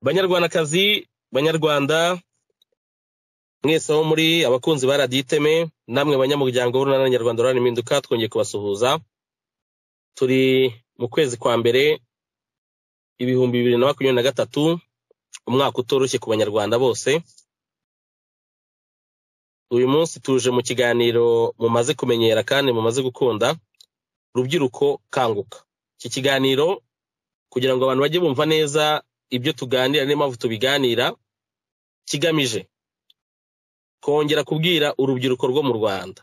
banyarwandakazi banyarwanda mwese aho muri abakunzi ba radiyo iteme namwe banyamuryango w'urunana nyarwanda rurana impinduka twongeye kubasuhuza turi mu kwezi kwa mbere ibihumbi bibiri na makumyabiri na gatatu umwaka utoroshye ku banyarwanda bose uyu munsi tuje mu kiganiro mumaze kumenyera kandi mumaze gukunda rubyiruko kanguka iki kiganiro kugira ngo abantu bajye bumva neza ibyo tuganira n'impamvu tubiganira kigamije kongera kubwira urubyiruko rwo mu rwanda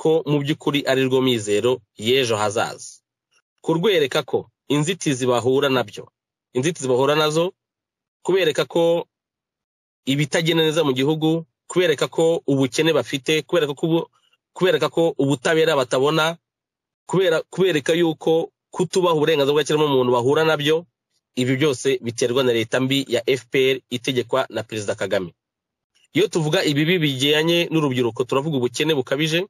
ko mu by'ukuri ari rwo mizero y'ejo hazaza kurwereka ko inzitizi bahura nabyo inzitizi bahura nazo kubereka ko ibitagenda neza mu gihugu kubereka ko ubukene bafite kubereka ko ubutabera batabona kubereka yuko kutubaha uburenganzira bwa kiremwamuntu bahura nabyo ibi byose biterwa na leta mbi ya fpr itegekwa na perezida kagame iyo tuvuga ibibi bijyanye n'urubyiruko turavuga ubukene bukabije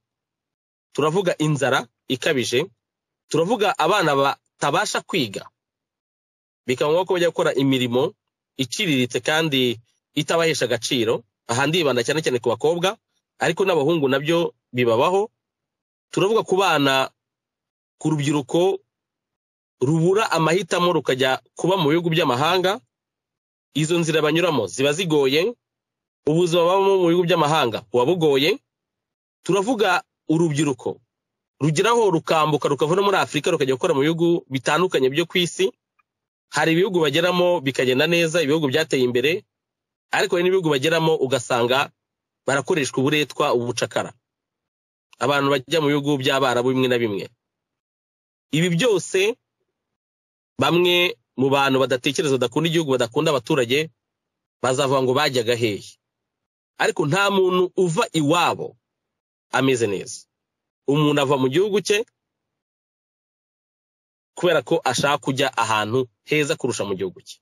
turavuga inzara ikabije turavuga abana batabasha kwiga bikaba ngombwa ko bajya gukora imirimo iciriritse kandi itabahesha agaciro aha ndibanda cyane cyane ku bakobwa ariko n'abahungu nabyo bibabaho turavuga ku bana ku rubyiruko rubura amahitamo rukajya kuba mu bihugu by'amahanga izo nzira banyuramo ziba zigoye ubuzima babamo mu bihugu by'amahanga buba bugoye turavuga urubyiruko rugeraho rukambuka rukavuna muri afurika rukajya gukora mu bihugu bitandukanye byo ku isi hari ibihugu bageramo bikagenda neza ibihugu byateye imbere ariko hari n'ibihugu bageramo ugasanga barakoreshwa uburetwa ubucakara abantu bajya mu bihugu by'abarabu bimwe na bimwe ibi byose bamwe mu bantu badatekereza badakunda igihugu badakunda abaturage bazavuga ngo bajyaga hehe ariko nta muntu uva iwabo ameze neza umuntu ava mu gihugu cye kubera ko ashaka kujya ahantu heza kurusha mu gihugu cye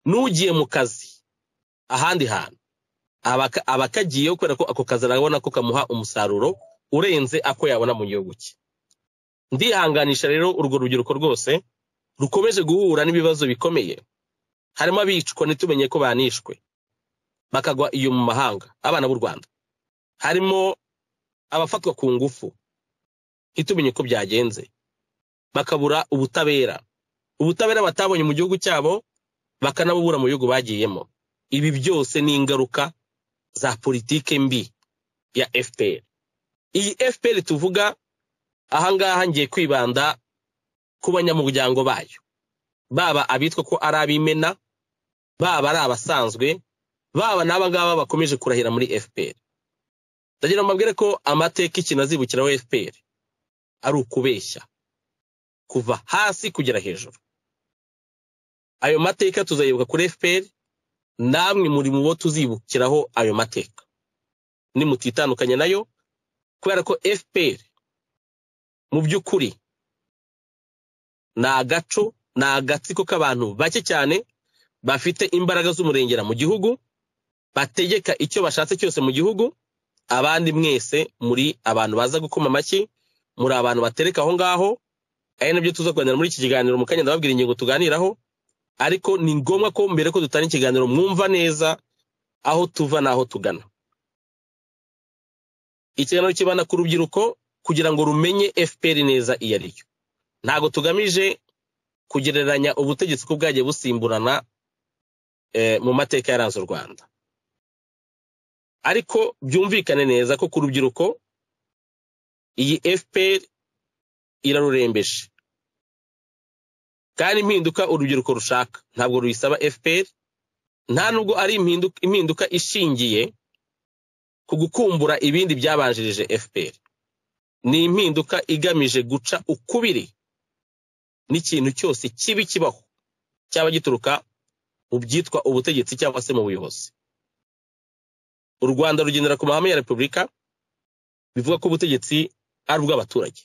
n'ugiye mu kazi ahandi hantu aba akagiyeho kubera ko ako kazi arabona ko kamuha umusaruro urenze ako yabona mu gihugu cye ndihanganisha rero urwo rubyiruko rwose rukomeje guhura n'ibibazo bikomeye harimo abicwa ntitumenye ko banishwe bakagwa iyo mu mahanga abana b'u rwanda harimo abafatwa ku ngufu ntitumenye ko byagenze bakabura ubutabera ubutabera batabonye mu gihugu cyabo bakanabubura mu bihugu bagiyemo ibi byose ni ingaruka za politike mbi ya fpr iyi fpr tuvuga ahangaha ngiye kwibanda ku banyamuryango bayo baba abitwa ko ari ab'imena baba ari abasanzwe baba n'aba ngaba bakomeje kurahira muri fpr ndagira ngo mbabwire ko amateka ikintu azibukiraho fpr ari ukubeshya kuva hasi kugera hejuru ayo mateka tuzayibuka kuri fpr namwe muri mu bo tuzibukiraho ayo mateka nimutitandukanye nayo kubera ko fpr mu by'ukuri ni agaco ni agatsiko k'abantu bake cyane bafite imbaraga z'umurengera mu gihugu bategeka icyo bashatse cyose mu gihugu abandi mwese muri abantu baza gukoma amashyi muri abantu batereka aho ngaho ari nabyo tuza kuganira muri iki kiganiro mu kanya ndababwira ingingo tuganiraho ariko ni ngombwa ko mbere ko dutanga ikiganiro mwumva neza aho tuva n'aho tugana ikiganiro kibanda ku rubyiruko kugira ngo rumenye fpr neza iyo ari yo ntabwo tugamije kugereranya ubutegetsi ko bwagiye busimburana mu mateka yaranze u rwanda ariko byumvikane neza ko ku rubyiruko iyi fpr irarurembeje kandi impinduka urubyiruko rushaka ntabwo ruyisaba fpr nta nubwo ari impinduka ishingiye ku gukumbura ibindi byabanjirije fpr ni impinduka igamije guca ukubiri n'ikintu cyose kibi kibaho cyaba gituruka mu byitwa ubutegetsi cyangwa se mu buyobozi u rwanda rugendera ku mahame ya repubulika bivuga ko ubutegetsi ari ubw'abaturage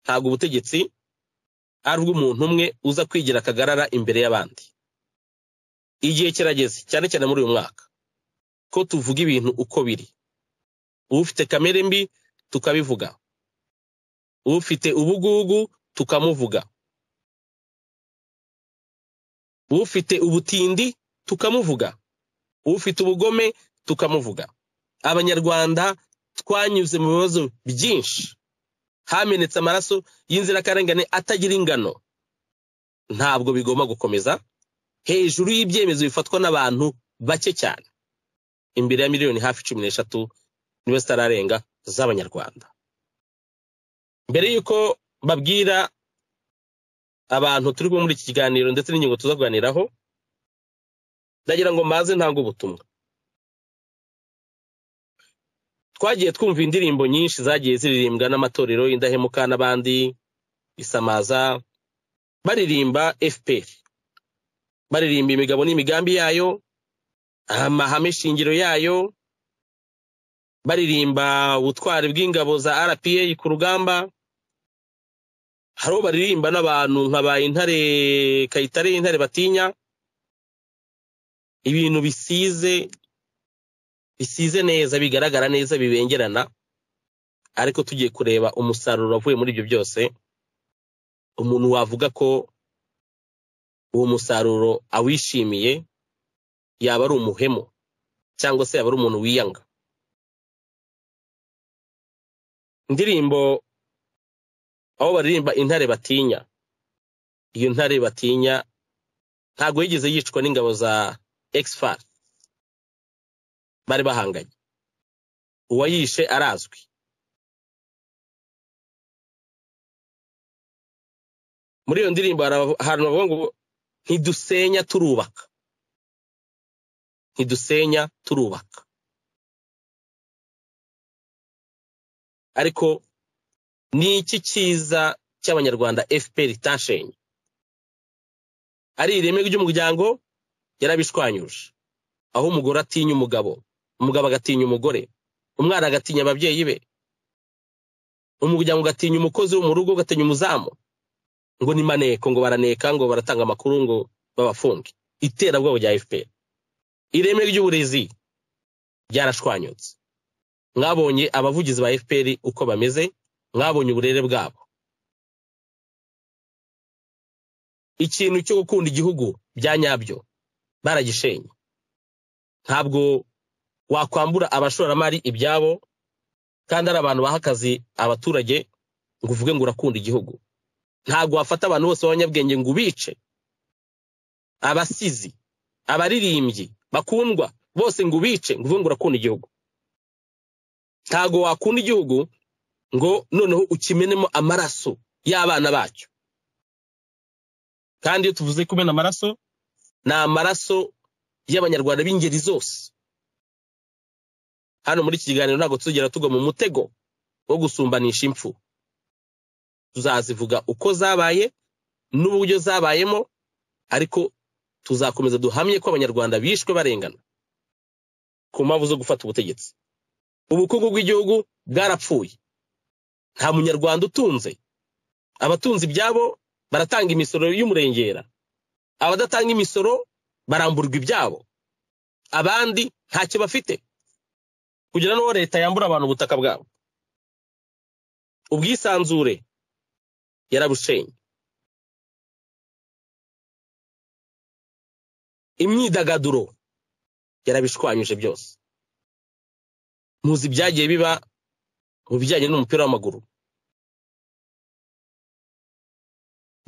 ntabwo ubutegetsi ari ubw'umuntu umwe uza kwigira akagarara imbere y'abandi igihe kirageze cyane cyane muri uyu mwaka ko tuvuga ibintu uko biri ufite kamere mbi tukabivuga ufite ubugugu tukamuvuga ufite ubutindi tukamuvuga ufite ubugome tukamuvuga abanyarwanda twanyuze mu bibazo byinshi hamenetse amaraso y'inzirakarengane atagira ingano ntabwo bigomba gukomeza hejuru y'ibyemezo bifatwa n'abantu bake cyane imbere ya miliyoni hafi cumi n'eshatu niwe zitararenga z'abanyarwanda mbere y'uko babwira abantu turi kumwe muri iki kiganiro ndetse n'ingingo tuzaganiraho ndagira ngo maze ntange ubutumwa twagiye twumva indirimbo nyinshi zagiye ziririmbwa n'amatorero indahemuka n'abandi isamaza baririmba fpr baririmba imigabo n'imigambi yayo amahame shingiro yayo baririmba ubutwari bw'ingabo za rpa ku rugamba hari uwo baririmba n'abantu nka ba intare kayitare y'intare batinya ibintu bisize bisize neza bigaragara neza bibengerana ariko tugiye kureba umusaruro wavuye muri ibyo byose umuntu wavuga ko uwo musaruro awishimiye yaba ari umuhemu cyangwa se yaba ari umuntu wiyanga indirimbo aho baririmba intare batinya iyo ntare batinya ntabwo yigeze yicwa n'ingabo za exfar bari bahanganye uwayishe arazwi muri iyo ndirimbo ahantu bavuga ngo ntidusenya turubaka ntidusenya turubaka ariko ni iki cyiza cy'abanyarwanda fpr itashenye ari ireme ry'umuryango yarabishwanyuje aho umugore atinya umugabo umugabo agatinya umugore umwana agatinya ababyeyi be umuryango ugatinya umukozi wo mu rugo ugatinya umuzamu ngo ni maneko ngo baraneka ngo baratanga amakuru ngo babafunge iterabwoba rya fpr ireme ry'uburezi ryarashwanyutse mwabonye abavugizi ba fpr uko bameze mwabonye uburere bwabo ikintu cyo gukunda igihugu bya nyabyo baragishenye ntabwo wakwambura abashoramari ibyabo kandi ari abantu baha akazi abaturage ngo uvuge ngo urakunda igihugu ntabwo wafata abantu bose b'abanyabwenge ngo ubice abasizi abaririmbyi bakundwa bose ngo ubice ngo uvuge ngo urakunda igihugu ntabwo wakunda igihugu ngo noneho ukimenemo amaraso y'abana bacyo kandi iyo tuvuze kumena amaraso ni amaraso y'abanyarwanda b'ingeri zose hano muri iki kiganiro ntabwo tuzigera tugwa mu mutego wo gusumbanisha impfu tuzazivuga uko zabaye n'uburyo zabayemo ariko tuzakomeza duhamye ko abanyarwanda bishwe barengana ku mpamvu zo gufata ubutegetsi ubukungu bw'igihugu bwarapfuye nta munyarwanda utunze abatunze ibyabo baratanga imisoro y'umurengera abadatanga imisoro baramburwa ibyabo abandi ntacyo bafite kugira n'uwo leta yambura abantu ubutaka bwabo ubwisanzure yarabushenye imyidagaduro yarabishwanyuje byose muzi ibyagiye biba mu bijyanye n'umupira w'amaguru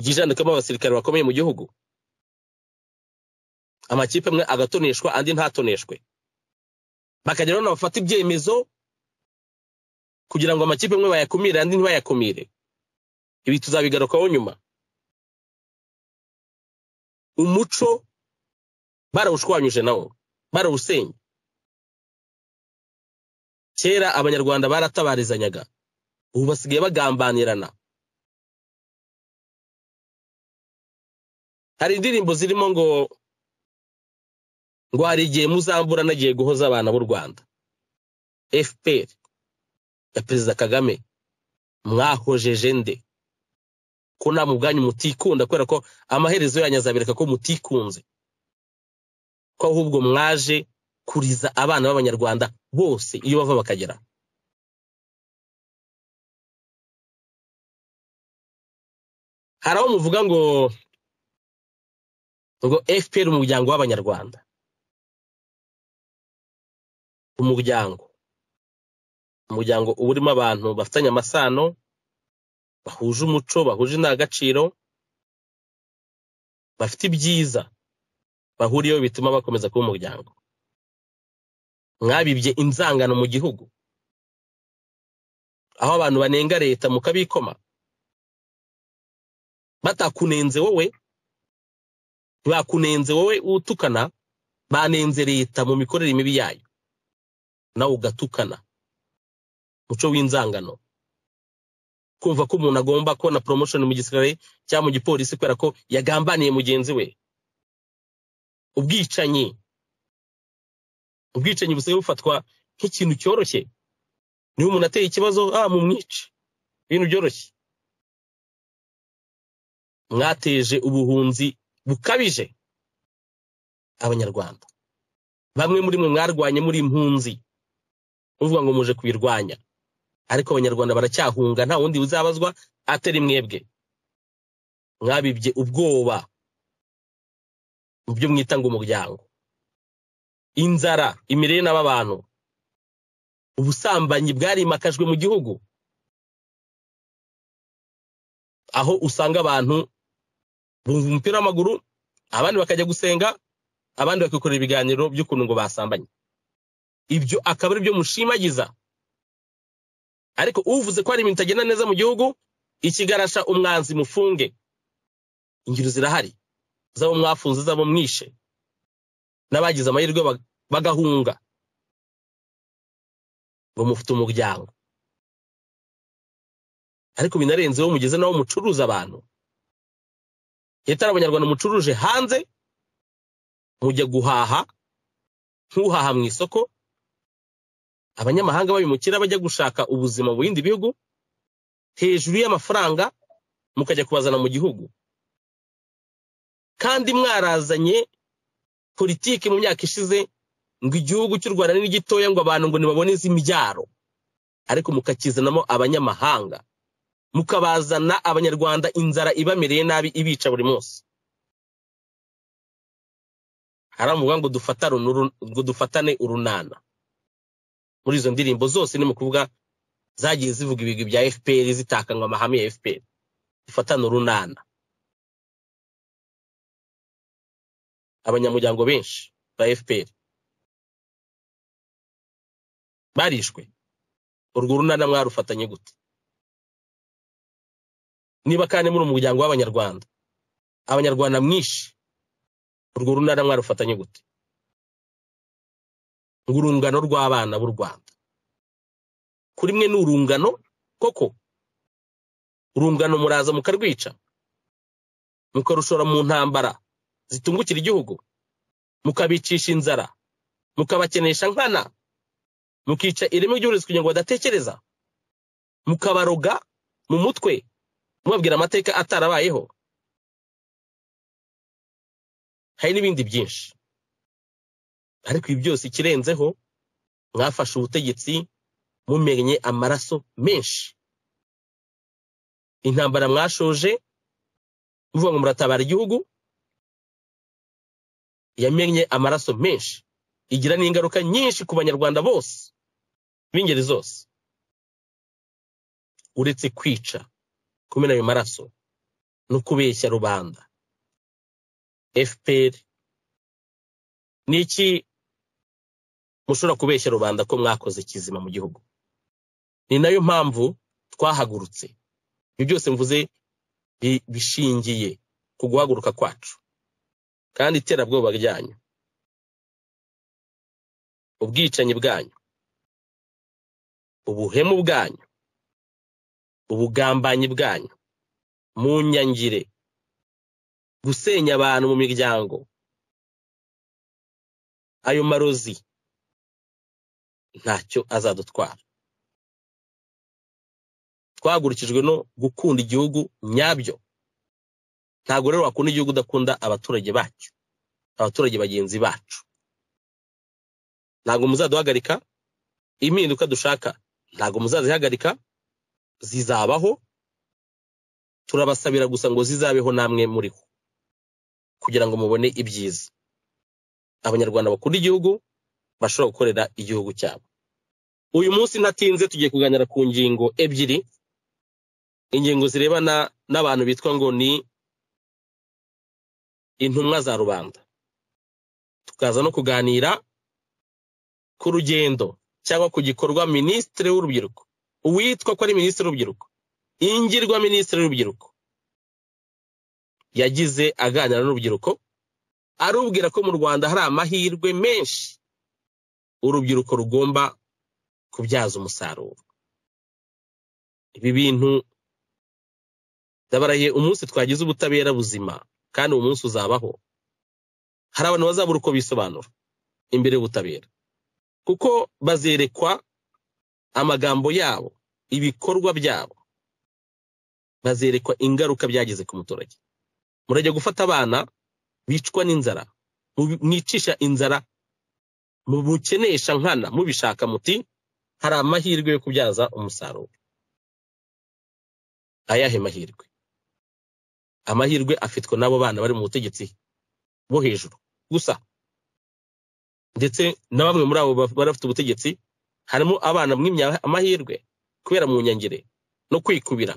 ryijandikamo abasirikare bakomeye mu gihugu amakipe amwe agatoneshwa andi ntatoneshwe bakagera hano bafata ibyemezo kugira ngo amakipe amwe bayakumire andi ntibayakumire ibi tuzabigarukaho nyuma umuco barawushwanyuje nawo barawusenye kera abanyarwanda baratabarizanyaga ubu basigaye bagambanirana hari indirimbo zirimo ngo ngo hari igihe muzambura nagiye guhoza abana b'u rwanda fpr ya perezida kagame mwahojeje nde ko nta mubwanyu mutikunda kubera ko amaherezo yanyu azabereka ko mutikunze ko ahubwo mwaje kuriza abana b'abanyarwanda bose iyo bava bakagera hari aho muvuga ngo ngo fpr umuryango w'abanyarwanda umuryango umuryango uba urimo abantu bafitanye amasano bahuje umuco bahuje indangagaciro bafite ibyiza bahuriyeho bituma bakomeza kuba umuryango mwabibye inzangano mu gihugu aho abantu banenga leta mukabikoma batakunenze wowe ntibakunenze wowe utukana banenze leta mu mikorere mibi yayo nawe ugatukana umuco w'inzangano kumva ko umuntu agomba kubona promotion mu gisirikare cyangwa mu gipolisi kubera ko yagambaniye mugenzi we ubwicanyi ubwicanyi busigaye bufatwa nk'ikintu cyoroshye niba umuntu ateye ikibazo ah mumwice ibintu byoroshye mwateje ubuhunzi bukabije abanyarwanda bamwe muri mwe mwarwanye muri impunzi uvuga ngo muje kubirwanya ariko abanyarwanda baracyahunga nta wundi uzabazwa atari mwebwe mwabibye ubwoba mu byo mwita ngo umuryango inzara imirire n'abantu ubusambanyi bwarimakajwe mu gihugu aho usanga abantu bumva umupira w'amaguru abandi bakajya gusenga abandi bakikorera ibiganiro by'ukuntu ngo basambanye ibyo akaba ari byo mushimagiza ariko uvuze ko hari ibintu itagenda neza mu gihugu ikigarasha umwanzi mufunge ingero zirahari z'abo mwafunze z'abo mwishe n'abagize amahirwe bagahunga ngo mufite umuryango ariko binarenzeho mugeze n'aho mucuruza abantu leta abanyarwanda mucuruje hanze mujya guhaha nk'uhaha mu isoko abanyamahanga babimukira bajya gushaka ubuzima mu bindi bihugu hejuru y'amafaranga mukajya kubazana mu gihugu kandi mwarazanye politiki mu myaka ishize ngo igihugu cy'u rwanda ni gitoya ngo abantu ngo ntibabone iz'imibyaro ariko mukakizanamo abanyamahanga mukabazana abanyarwanda inzara ibamereye nabi ibica buri munsi haravuga ngo dufatane urunana muri izo ndirimbo zose ni mu kuvuga zagiye zivuga ibigwi bya fpr zitakanywa amahame ya fpr dufatane urunana abanyamuryango benshi ba fpr barishwe urwo runana mwarufatanye gute niba kandi muri umuryango w'abanyarwanda abanyarwanda mwinshi urwo runana mwarufatanye gute ngo urungano rw'abana b'u rwanda kuri mwe ni urungano koko urungano muraza mukarwica mukarushora mu ntambara zitungukira igihugu mukabicisha inzara mukabakenesha nkana mukica ireme ry'uburezi kugira ngo badatekereza mukabaroga mu mutwe mubabwira amateka atarabayeho hari n'ibindi byinshi ariko ibi byose ikirenzeho mwafashe ubutegetsi mumenye amaraso menshi intambara mwashoje muvuga ngo muratabara igihugu yamenye amaraso menshi igira n'ingaruka nyinshi ku banyarwanda bose b'ingeri zose uretse kwica kumena ayo maraso no kubeshya rubanda fpr ni iki mushobora kubeshya rubanda ko mwakoze kizima mu gihugu ni nayo mpamvu twahagurutse ibi byose mvuze bishingiye ku guhaguruka kwacu kandi iterabwoba ryanyu ubwicanyi bwanyu ubuhemu bwanyu ubugambanyi bwanyu mu nyangire gusenya abantu mu miryango ayo marozi ntacyo azadutwara twahagurukijwe no gukunda igihugu nyabyo ntabwo rero wakunda igihugu udakunda abaturage bacyo abaturage bagenzi bacu ntabwo muzaduhagarika impinduka dushaka ntabwo muzazihagarika zizabaho turabasabira gusa ngo zizabeho namwe muriho kugira ngo mubone ibyiza abanyarwanda bakunda igihugu bashobora gukorera igihugu cyabo uyu munsi ntatinze tugiye kuganira ku ngingo ebyiri ingingo zirebana n'abantu bitwa ngo ni intumwa za rubanda tukaza no kuganira ku rugendo cyangwa ku gikorwa minisitiri w'urubyiruko uwitwa ko ari minisitiri w'urubyiruko ingirwa minisitiri w'urubyiruko yagize aganira n'urubyiruko arubwira ko mu rwanda hari amahirwe menshi urubyiruko rugomba kubyaza umusaruro ibi bintu ndabaraye umunsi twagize ubutabera buzima kandi uwo munsi uzabaho hari abantu bazabura uko bisobanura imbere y'ubutabera kuko bazerekwa amagambo yabo ibikorwa byabo bazerekwa ingaruka byagize ku muturage murajya gufata abana bicwa n'inzara mwicisha inzara mubukenesha nkana mubishaka muti hari amahirwe yo kubyaza umusaruro ayahe mahirwe amahirwe afitwe n'abo bana bari mu butegetsi bo hejuru gusa ndetse na bamwe muri abo barafite ubutegetsi harimo abana mwimya amahirwe kubera mu nyangire no kwikubira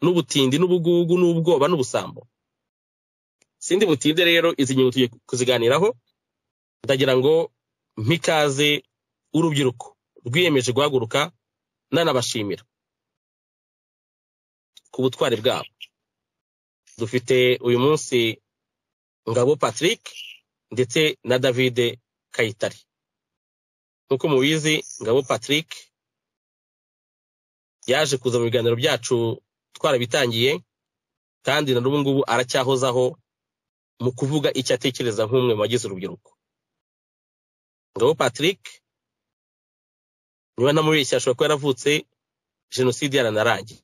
n'ubutindi n'ubugugu n'ubwoba n'ubusambo sindi butinde rero izi ngingo tugiye kuziganiraho ndagira ngo mpikaze urubyiruko rwiyemeje guhaguruka nanabashimira ku butwari bwabo dufite uyu munsi ngabo patrick ndetse na davide kayitare nk'uko mubizi ngabo patrick yaje kuza mu biganiro byacu twarabitangiye kandi na n'ubu ngubu aracyahozaho mu kuvuga icyo atekereza nk'umwe mu bagize urubyiruko ngabo patrick niba ntamubeshya ashobora kuba yaravutse jenoside yaranarangiye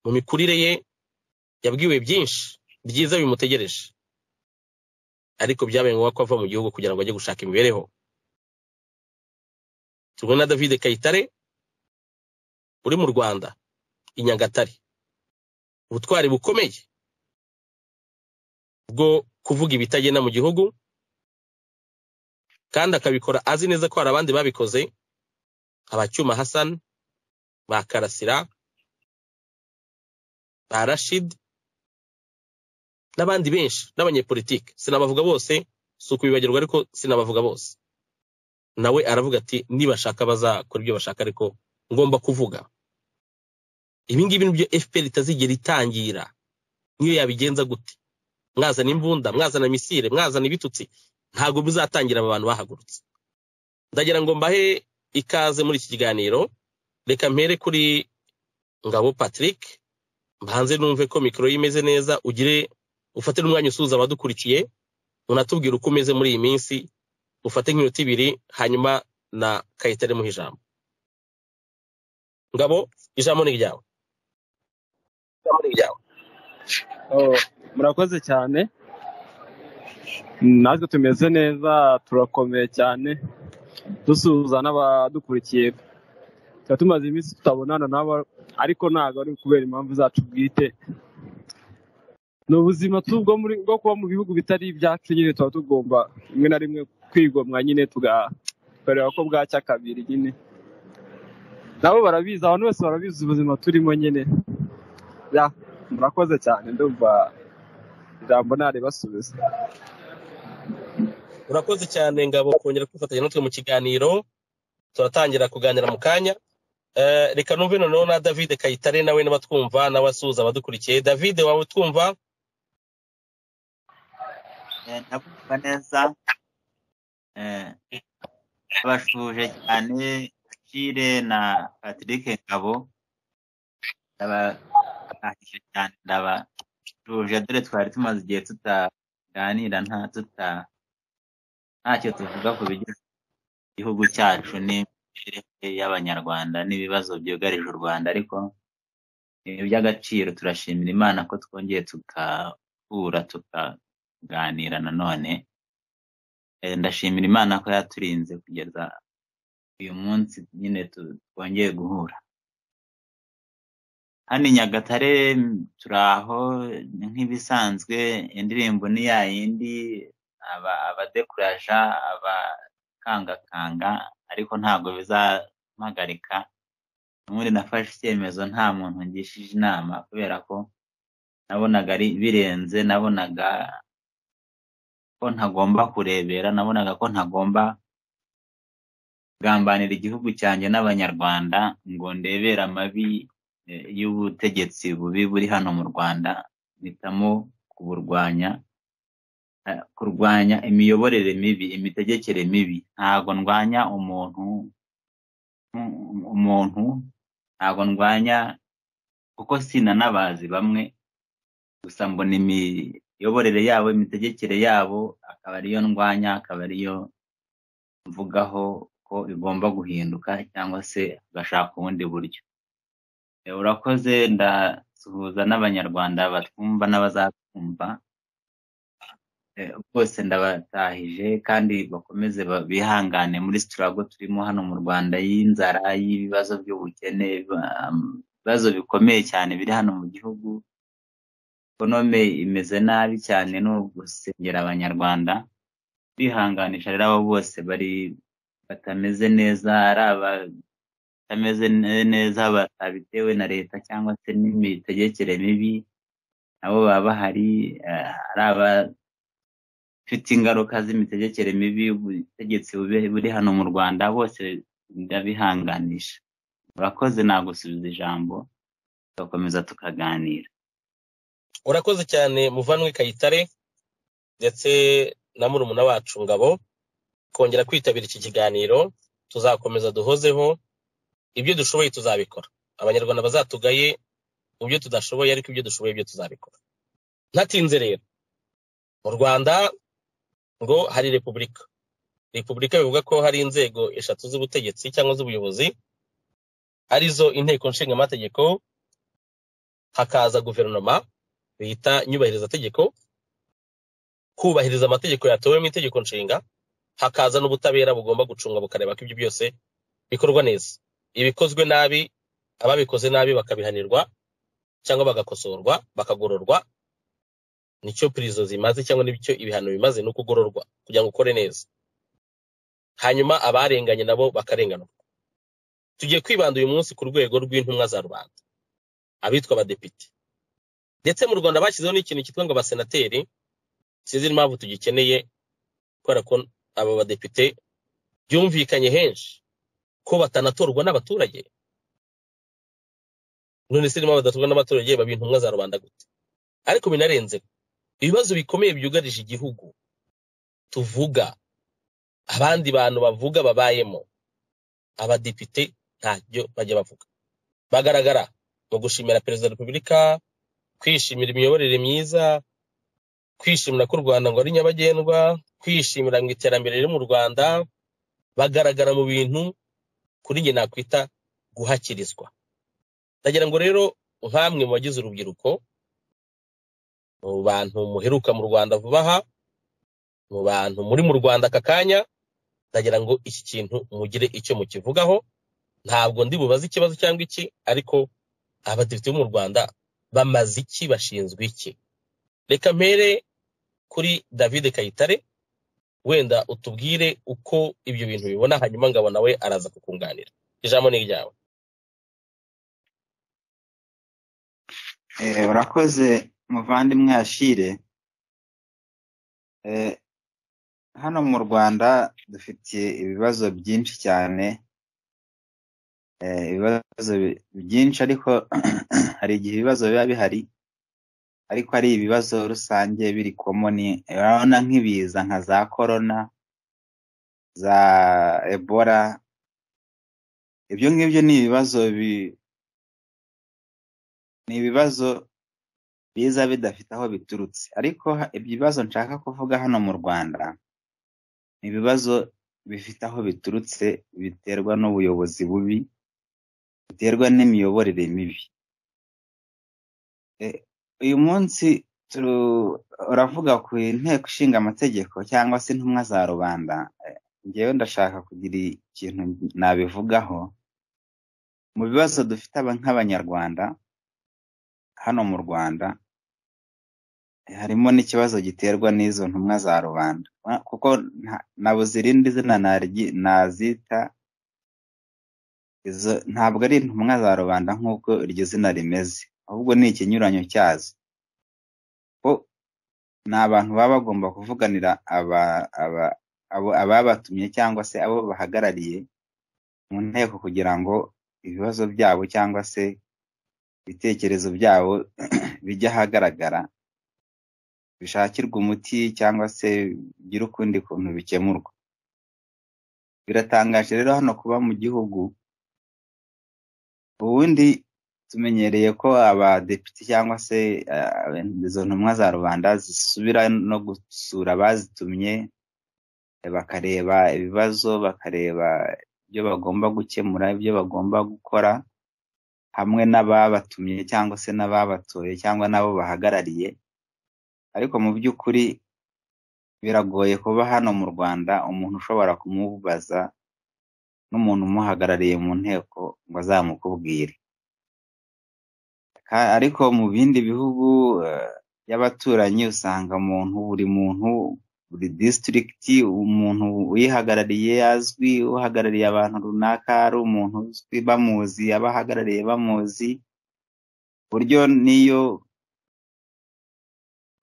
mu mikurire ye yabwiwe byinshi byiza bimutegereje ariko byabaye ngombwa ko ava mu gihugu kugira ngo ajye gushaka imibereho tubona na davide kayitare uri mu rwanda i nyagatare ubutwari bukomeye bwo kuvuga ibitagenda mu gihugu kandi akabikora azi neza ko hari abandi babikoze abacyuma hasan ba karasira ba rashid n'abandi benshi n'abanyepolitike sinabavuga bose si ukubibagirwa ariko sinabavuga bose nawe aravuga ati nibashaka bazakora ibyo bashaka ariko ngomba kuvuga ibingibi nibyo fpr itazigera itangira niyo yabigenza gute mwazana imbunda mwazana misire mwazana ibitutsi ntabwo bizatangira aba bantu bahagurutse ndagira ngo mbahe ikaze muri iki kiganiro reka mpere kuri ngabo patrick mbanze numve ko mikoro ye imeze neza ugire ufate n'umwanya usuhuza abadukurikiye unatubwire uko umeze muri iyi minsi ufate nk'iminota ibiri hanyuma na kayitare muha ijambo ngabo ijambo ni iryawe ijambo ni iryawe murakoze cyane natwe tumeze neza turakomeye cyane dusuhuza n'abadukurikiye tuba tumaze iminsi tutabonana nabo ariko ntabwo ari kubera impamvu zacu bwite ni ubuzima bwo kuba mu bihugu bitari ibyacu nyine tuba tugomba rimwe na rimwe kwigomwa nyine tugakorera ko bwacya kabiri nyine nabo barabizi abantu bose barabizi ubuzima turimo nyine murakoze cyane ndumva ijambo ntaribasubiza urakoze cyane ngabo kongera kwifatanya natwe mu kiganiro turatangira kuganira mu kanya reka numve noneho na davide kayitare nawe n'abatwumva n'abasuhuza abadukurikiye davide waba utwumva ndakumva neza abashuje cyane Chile na patrick ngabo ndabashije cyane ndabashuje dore twari tumaze igihe tutaganira nta tuta ntacyo tuvuga ku bijyanye igihugu cyacu n'imibereho y'abanyarwanda n'ibibazo byugarije u rwanda ariko ibi by'agaciro turashimira imana ko twongeye tugahura tukaganira nanone ndashimira imana ko yaturinze kugeza uyu munsi nyine twongeye guhura hano i nyagatare turi aho nk'ibisanzwe indirimbo ni ya yindi aba abadekuraja abakangakanga ariko ntabwo bizampagarika ubundi nafashe icyemezo nta muntu ngishije inama kubera ko nabonaga ari birenze nabonaga ko ntagomba kurebera nabonaga ko ntagomba kugambanira igihugu cyanjye n'abanyarwanda ngo ndebere amabi eh, y'ubutegetsi bubi buri hano mu rwanda mpitamo kuburwanya eh, kurwanya imiyoborere mibi imitegekere mibi ntabwo ndwanya umuntu um- umuntu ntabwo ndwanya kuko sinanabazi bamwe gusa mbona imiyoborere yabo imitegekere yabo akaba ariyo ndwanya akaba ariyo mvugaho ko igomba guhinduka cyangwa se agashaka ubundi buryo Eh, urakoze ndasuhuza n'abanyarwanda batwumva n'abazatwumva Eh, bose ndabatahije kandi bakomeze ba- bihangane muri sitirago turimo hano mu rwanda y'inzara y'ibibazo by'ubukene ba- ibibazo bikomeye cyane biri hano mu gihugu ekonome imeze nabi cyane ni ugusengera abanyarwanda bihanganisha rero abo bose bari batameze neza ari abatameze ne- neza batabitewe na leta cyangwa se n'imitegekere mibi nabo baba bahari eh, ari abafite ingaruka z'imitegekere mibi ubutegetsi bube- buri hano mu rwanda bose ndabihanganisha urakoze nagusubiza ijambo tugakomeza tukaganira urakoze cyane muvanwe kayitare ndetse na murumuna wacu ngabo kongera kwitabira iki kiganiro tuzakomeza duhozeho ibyo dushoboye tuzabikora abanyarwanda bazatugaye mu byo tudashoboye ariko ibyo dushoboye byo tuzabikora ntatinze rero mu rwanda ngo hari repubulika repubulika bivuga ko hari inzego eshatu z'ubutegetsi cyangwa z'ubuyobozi arizo inteko nshinga amategeko hakaza guverinoma bita nyubahirizategeko kubahiriza amategeko yatowe mu itegeko nshinga hakaza n'ubutabera bugomba gucunga bukareba ko ibyo byose bikorwa neza ibikozwe nabi ababikoze nabi bakabihanirwa cyangwa bagakosorwa bakagororwa nicyo pirizo zimaze cyangwa n'icyo ibihano bimaze ni ukugororwa kugira ngo ukore neza hanyuma abarenganye nabo bakarenganurwa tugiye kwibanda uyu munsi ku rwego rw'intumwa za rubanda abitwa abadepite ndetse mu rwanda bashyizeho n'ikintu cyitwa ngo abasenateri sinzi n'impamvu tugikeneye kubera ko aba badepite byumvikanye henshi ko batanatorwa n'abaturage none se niba badatorwa n'abaturage baba intumwa za rubanda gute ariko binarenze ibibazo bikomeye byugarije igihugu tuvuga abandi bantu bavuga babayemo abadepite ntabyo bajya bavuga bagaragara mu gushimira perezida wa repubulika kwishimira imiyoborere myiza kwishimira ko u rwanda ngo ari nyabagendwa kwishimira ngo iterambere riri mu rwanda bagaragara mu bintu kuri njye nakwita guhakirizwa ndagira ngo rero nk'amwe mu bagize urubyiruko mu bantu muheruka mu rwanda vuba aha mu bantu muri mu rwanda aka kanya ndagira ngo iki kintu mugire icyo mukivugaho ntabwo ndi bubaze ikibazo cyangwa iki ariko abadepite bo mu rwanda bamaze iki bashinzwe iki reka mpere kuri david kayitare wenda utubwire uko ibyo bintu bibona hanyuma ngabo nawe araza kukunganira ijambo ni iryawe Eh, urakoze muvandimwe ashire Eh, hano mu rwanda dufite ibibazo byinshi cyane eh, ibibazo bi- byinshi ariko hari igihe ibibazo biba bihari ariko ari ibibazo rusange biri komoni urabona nk'ibiza nka za korona za ebola ibyo ngibyo ni ibibazo bi- ni ibibazo biza bidafite aho biturutse ariko ha- ibibazo nshaka kuvuga hano mu rwanda ni ibibazo bifite aho biturutse biterwa n'ubuyobozi bubi biterwa n'imiyoborere mibi E, uyu munsi turu- uravuga ku inteko ishinga amategeko cyangwa se intumwa za rubanda E, ngewe ndashaka kugira ikintu nabivugaho mu bibazo dufite aba- nk'abanyarwanda hano mu Rwanda harimo n'ikibazo giterwa n'izo ntumwa za rubanda Ah, kuko nta- nabuze irindi zina naryi- nazita izo ntabwo ari intumwa za rubanda nk'uko iryo zina rimeze ahubwo ni ikinyuranyo cyazo ko ni abantu baba bagomba kuvuganira aba, aba, abo ababatumye cyangwa se abo bahagarariye mu nteko kugira ngo ibibazo byabo cyangwa se ibitekerezo byabo bijye ahagaragara bishakirwa umuti cyangwa se bigire ukundi kuntu bikemurwa biratangaje rero hano kuba mu gihugu ubundi tumenyereye ko abadepite cyangwa se eh, izo ntumwa za rubanda zisubira no gusura abazitumye eh, bakareba ibibazo bakareba ibyo bagomba gukemura ibyo bagomba gukora hamwe n'ababatumye cyangwa se n'ababatoye cyangwa n'abo bahagarariye ariko mu by'ukuri biragoye kuba hano mu Rwanda umuntu ushobora kumubaza n'umuntu umuhagarariye mu nteko ngo azamukubwire Ka- ariko mu bindi bihugu eh, by'abaturanyi usanga umuntu buri muntu buri district umuntu uyihagarariye azwi uhagarariye abantu runaka ari umuntu uzwi bamuzi abahagarariye bamuzi ku buryo n'iyo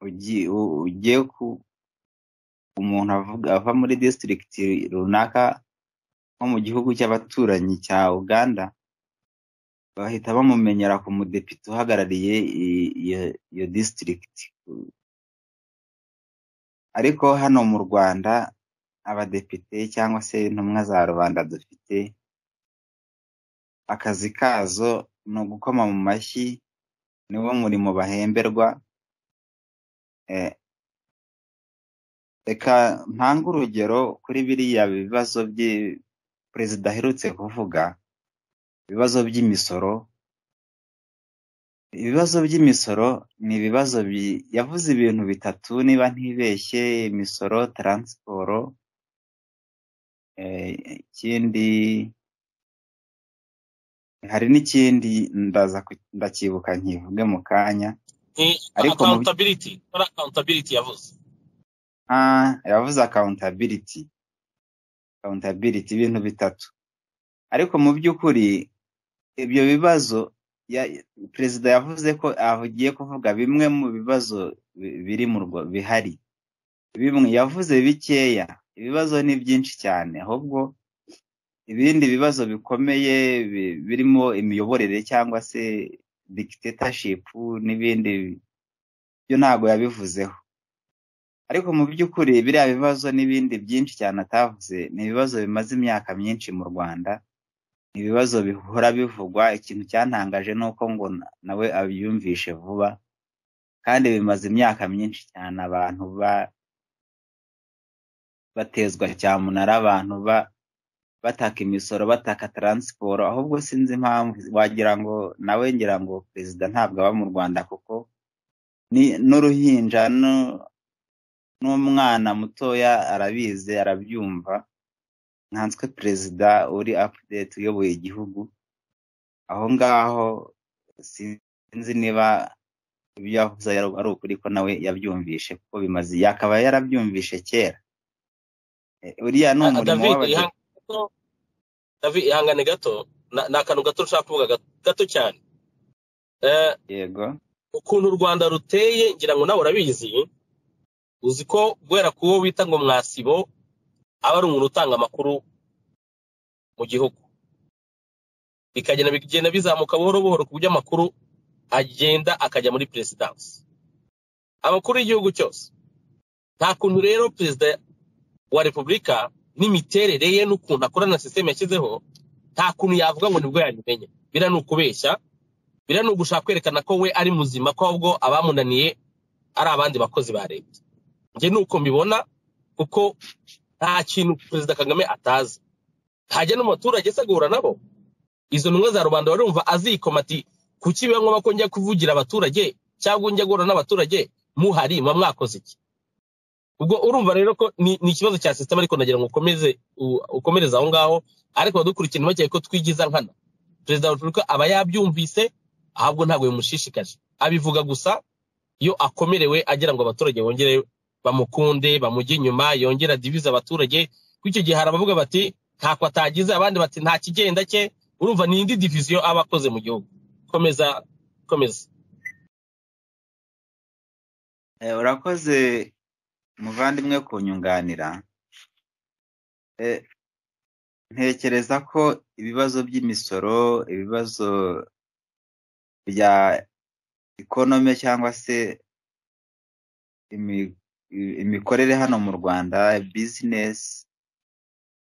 ugi- u- ugiye ku umuntu avuga ava muri district runaka nko mu gihugu cy'abaturanyi cya Uganda bahita bamumenyera ku mudepite uhagarariye i- iyo iyo district ariko hano mu Rwanda abadepite cyangwa se intumwa za rubanda dufite akazi kazo ni ugukoma mu mashyi niwo murimo bahemberwa eh, reka ntange urugero kuri biriya bibazo by perezida aherutse kuvuga ibibazo by'imisoro ibibazo by'imisoro ni ibibazo bi- yavuze ibintu bitatu niba ntibeshye imisoro taransiporo eh, ikindi hari n'ikindi ndaza ku- ndacyibuka nkivuge mu kanya Eh, ariko mu by- accountability kora accountability yavuze ah, yavuze accountability accountability ibintu bitatu ariko mu by'ukuri ibyo bibazo ya, perezida yavuze ko agiye kuvuga bimwe mu bibazo bi- biri mu Rwa- bihari bimwe yavuze bikeya ibibazo ni byinshi cyane ahubwo ibindi bibazo bikomeye bi- birimo imiyoborere cyangwa se dictatorship n'ibindi byo ntago yabivuzeho ariko mu by'ukuri biriya bibazo n'ibindi byinshi cyane atavuze ni ibibazo bimaze imyaka myinshi mu Rwanda ni ibibazo bihora bivugwa ikintu cyantangaje ni uko ngo na- nawe abyumvishe vuba kandi bimaze imyaka myinshi cyane abantu ba batezwa cyamunara abantu ba bataka imisoro bataka taransiporo ahubwo sinzi impamvu wagira ngo nawe ngira ngo perezida ntabwo aba mu Rwanda kuko ni n'uruhinja nu- n'umwana mutoya arabizi arabyumva nkanswe perezida uri update uyoboye igihugu aho ngaho sinzi niba ibyo yavuze ari ari ukuri ko nawe yabyumvishe kuko bimaze yakaba yarabyumvishe kera Eh, uriya ni Ah, ah, umurimo david w'abadepite ihangane gato david ihangane gato Na- ni akantu gato nshaka kuvuga gato gato cyane Eh, yego ukuntu u rwanda ruteye ngira ngo nawe urabizi uzi ko guhera ku wo bita ngo mwasibo aba ari umuntu utanga amakuru mu gihugu bikagenda bigenda bizamuka buhoro buhoro ku buryo amakuru agenda akajya muri perezidansi amakuru y'igihugu cyose nta kuntu rero perezida wa repubulika n'imiterere ye n'ukuntu akora na sisiteme yashyizeho nta kuntu yavuga ngo nibwo yabimenya biriya ni ukubeshya biriya ni ugushaka kwerekana ko we ari muzima ko ahubwo abamunaniye ari abandi bakozi ba leta njye ni uko mbibona kuko nta kintu perezida kagame atazi hajya n'umuturage se agahura nabo izo ntumwa za rubanda barumva azikoma ati kuki biba ngombwa ko njya kuvugira abaturage cyangwa njya guhura n'abaturage muhari muba mwakoze iki ubwo urumva rero ko ni, ni ikibazo cya sisiteme ariko nagira ngo ukomeze u- ukomereze aho ngaho ariko abadukurikiye ntibakeke ko twigiza nkana perezida wa repubulika aba yabyumvise ahubwo ntabwo bimushishikaje abivuga gusa iyo akomerewe agira ngo abaturage bongere bamukunde bamujye inyuma yongera adivize abaturage kuko icyo gihe hari abavuga bati ntako atagize abandi bati nta kigenda cye urumva ni indi diviziyo aba akoze mu gihugu komeza komeza Eh, urakoze muvandimwe kunyunganira Eh, ntekereza ko ibibazo by'imisoro ibibazo bya ikonome cyangwa se imi- i- imikorere hano mu rwanda bizinesi